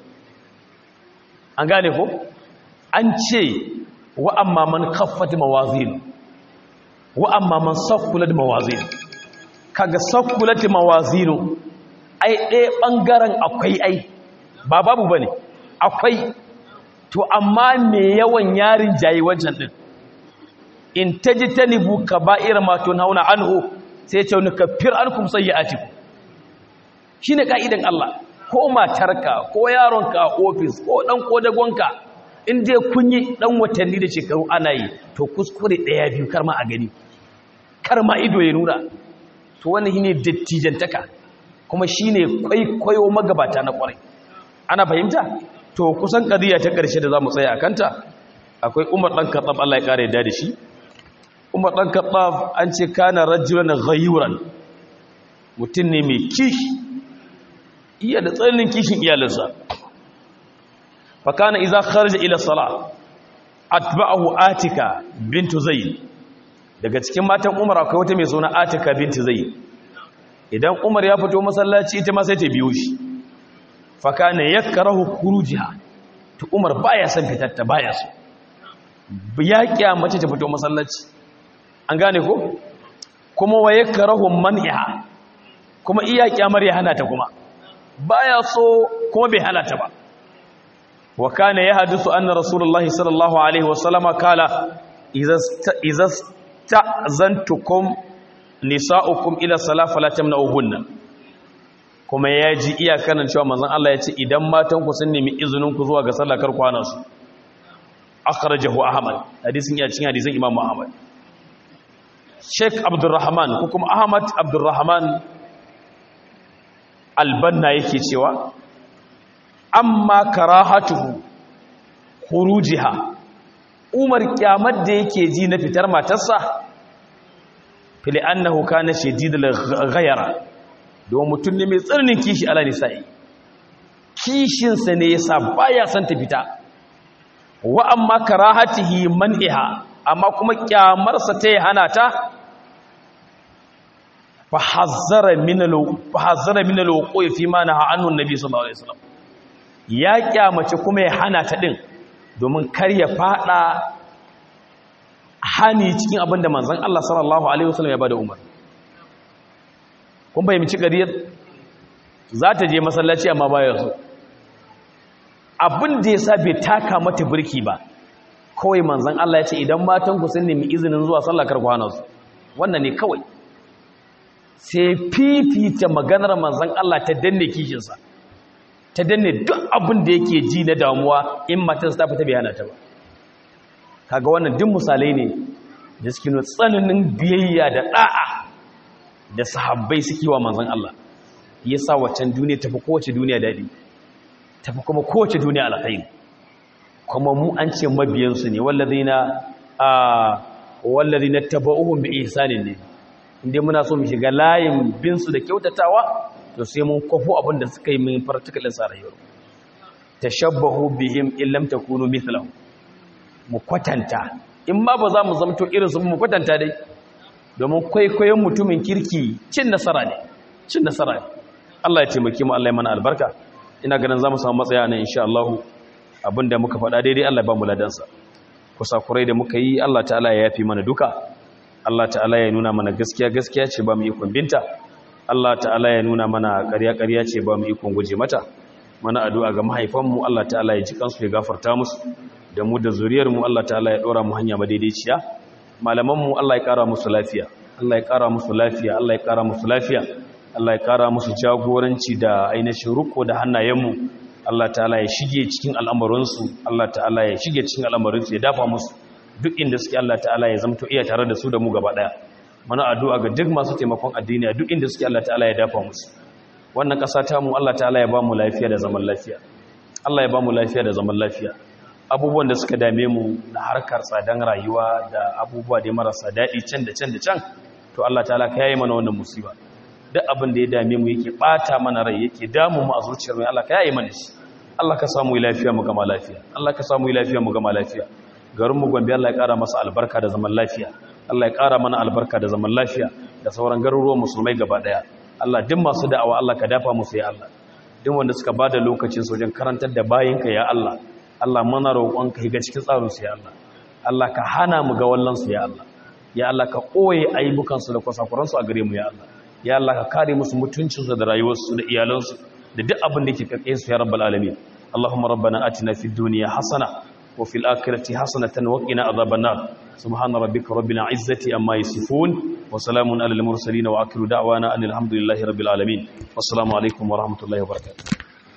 an gane ko an ce wa amma man khaffat mawazin wa amma man sakkulat mawazin kaga sakkulat mawazinu ai ɗaya ɓangaren akwai ai ba babu bane akwai to amma me yawan yarin jayi wancan din in tajtanibu kaba'ir ma tunhauna anhu sai ya ce wani kafir ankum sayyi'atikum shine ka'idan Allah ko matarka ko yaronka a ofis ko dan kodagonka in dai kun yi dan watanni da shekaru ana yi to kuskure daya biyu kar ma a gani kar ma ido ya nuna to wannan shine dattijantaka kuma shine kwaikwayo magabata na kwarai ana fahimta to kusan kadiya ta karshe da zamu tsaya akanta akwai Umar dan Khattab Allah ya kare da shi Umar dan Khattab an ce kana rajulan ghayuran mutum ne mai kishi iya da tsananin kishin iyalinsa fakana iza kharaja ila sala atba'ahu atika bintu zayd daga cikin matan umar akwai wata mai suna atika bintu zayd idan umar ya fito masallaci ita ma sai ta biyo shi fakana yakrahu khurujiha to umar baya son fitar ta baya so ya kiyamace ta fito masallaci an gane ko kuma wa yakrahu man'iha kuma iya kyamar ya hana ta kuma baya so kuma bai hana ta ba wa kana yahdusu anna rasulullahi sallallahu alaihi wasallama kala idza ta'zantukum nisa'ukum ila salat fala tamna'uhunna kuma yaji iyakanan cewa manzon Allah ya ce idan matan ku sun nemi izinin ku zuwa ga sallah kar kwana su akhrajahu ahmad hadisin ya cikin hadisin imam ahmad Sheikh Abdulrahman ko kuma Ahmad Abdulrahman albanna yake cewa amma karahatuhu khurujiha umar kyamar da yake ji na fitar matarsa fili annahu kana shadidul ghayara don mutum ne mai tsarnin kishi ala nisa'i kishin sa ne yasa baya son ta fita wa amma karahatihi man'iha amma kuma kyamar sa ta hana ta fahazzara min alwuqi fi ma naha anhu annabi sallallahu alaihi wasallam ya kyamace kuma ya hana ta din domin kar ya fada hani cikin abinda manzon Allah sallallahu alaihi wasallam ya bada umar kun bai mici gariyar za ta je masallaci amma baya so abin da yasa bai taka mata birki ba kawai manzon Allah ya ce idan matan ku sun nemi izinin zuwa sallah kar ku hana su wannan ne kawai sai fifita maganar manzan Allah ta danne kishinsa ta danne duk abin da yake ji na damuwa in matarsa ta fita bayana ta ba kaga wannan duk misalai ne da suke nuna tsananin biyayya da da'a da sahabbai suke wa manzan Allah yasa waccan duniya tafi kowace duniya dadi tafi kuma kowace duniya alkhairi kuma mu an ce mabiyansu ne wallazina a wallazina tabauhum bi ihsanin ne inda muna so mu shiga layin binsu da kyautatawa to sai mun kwafo abin da suka yi min fartikalin sa rayuwar tashabbahu bihim in lam takunu mithlahu mu kwatanta in ma ba za mu zamto irin su mu kwatanta dai domin kwaikwayon mutumin kirki cin nasara ne cin nasara ne Allah ya taimake mu Allah ya mana albarka ina ganin za mu samu matsaya nan insha Allah abinda muka faɗa daidai Allah ya ba mu ladansa kusakurai da muka yi Allah ta'ala ya yafi mana duka Allah ta'ala ya nuna mana gaskiya gaskiya ce ba mu ikon binta Allah ta'ala ya nuna mana ƙarya ƙarya ce ba mu ikon guje mata mana addu'a ga mahaifanmu Allah ta'ala ya ji kansu ya gafarta musu da mu da zuriyarmu Allah ta'ala ya ɗora mu hanya madaidaiciya malamanmu Allah ya ƙara musu lafiya Allah ya ƙara musu lafiya Allah ya ƙara musu lafiya Allah ya ƙara musu jagoranci da ainihin ruko da hannayenmu Allah ta'ala ya shige cikin al'amuransu Allah ta'ala ya shige cikin al'amuransu ya dafa musu duk inda suke Allah ta'ala ya zamto iya tare da su da mu gaba daya mana addu'a ga duk masu taimakon addini duk inda suke Allah ta'ala ya dafa musu wannan ƙasa ta mu Allah ta'ala ya ba mu lafiya da zaman lafiya Allah ya ba mu lafiya da zaman lafiya abubuwan da suka dame mu na harkar tsadan rayuwa da abubuwa da marasa daɗi can da can da can to Allah ta'ala ka yayi mana wannan musiba duk abin da ya dame mu yake bata mana rai yake damu mu a zuciyar mu Allah ka yayi mana shi Allah ka samu lafiya mu gama lafiya Allah ka samu lafiya mu gama lafiya garin mu Gombe Allah ya kara masa albarka da zaman lafiya Allah ya kara mana albarka da zaman lafiya da sauran garuruwan musulmai gaba daya Allah duk masu da'awa Allah ka dafa musu ya Allah duk wanda suka bada lokacin su wajen karantar da bayinka ya Allah Allah mana roƙonka higa cikin tsarin su ya Allah Allah ka hana mu ga wallan su ya Allah ya Allah ka koye aibukansu da kwasakuransu a gare mu ya Allah ya Allah ka kare musu mutuncinsu da rayuwarsu da iyalansu da duk abin da yake kake su ya rabbal alamin Allahumma rabbana atina fid dunya hasana wa fil akhirati hasanatan wa qina adhaban nar subhana rabbika rabbil izzati amma yasifun wa salamun alal mursalin wa akhiru da'wana anil hamdulillahi rabbil alamin wassalamu alaikum wa rahmatullahi wa barakatuh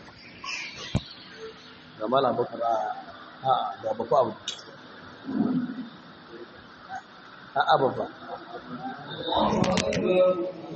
gamala bakar a da baku abu a ababa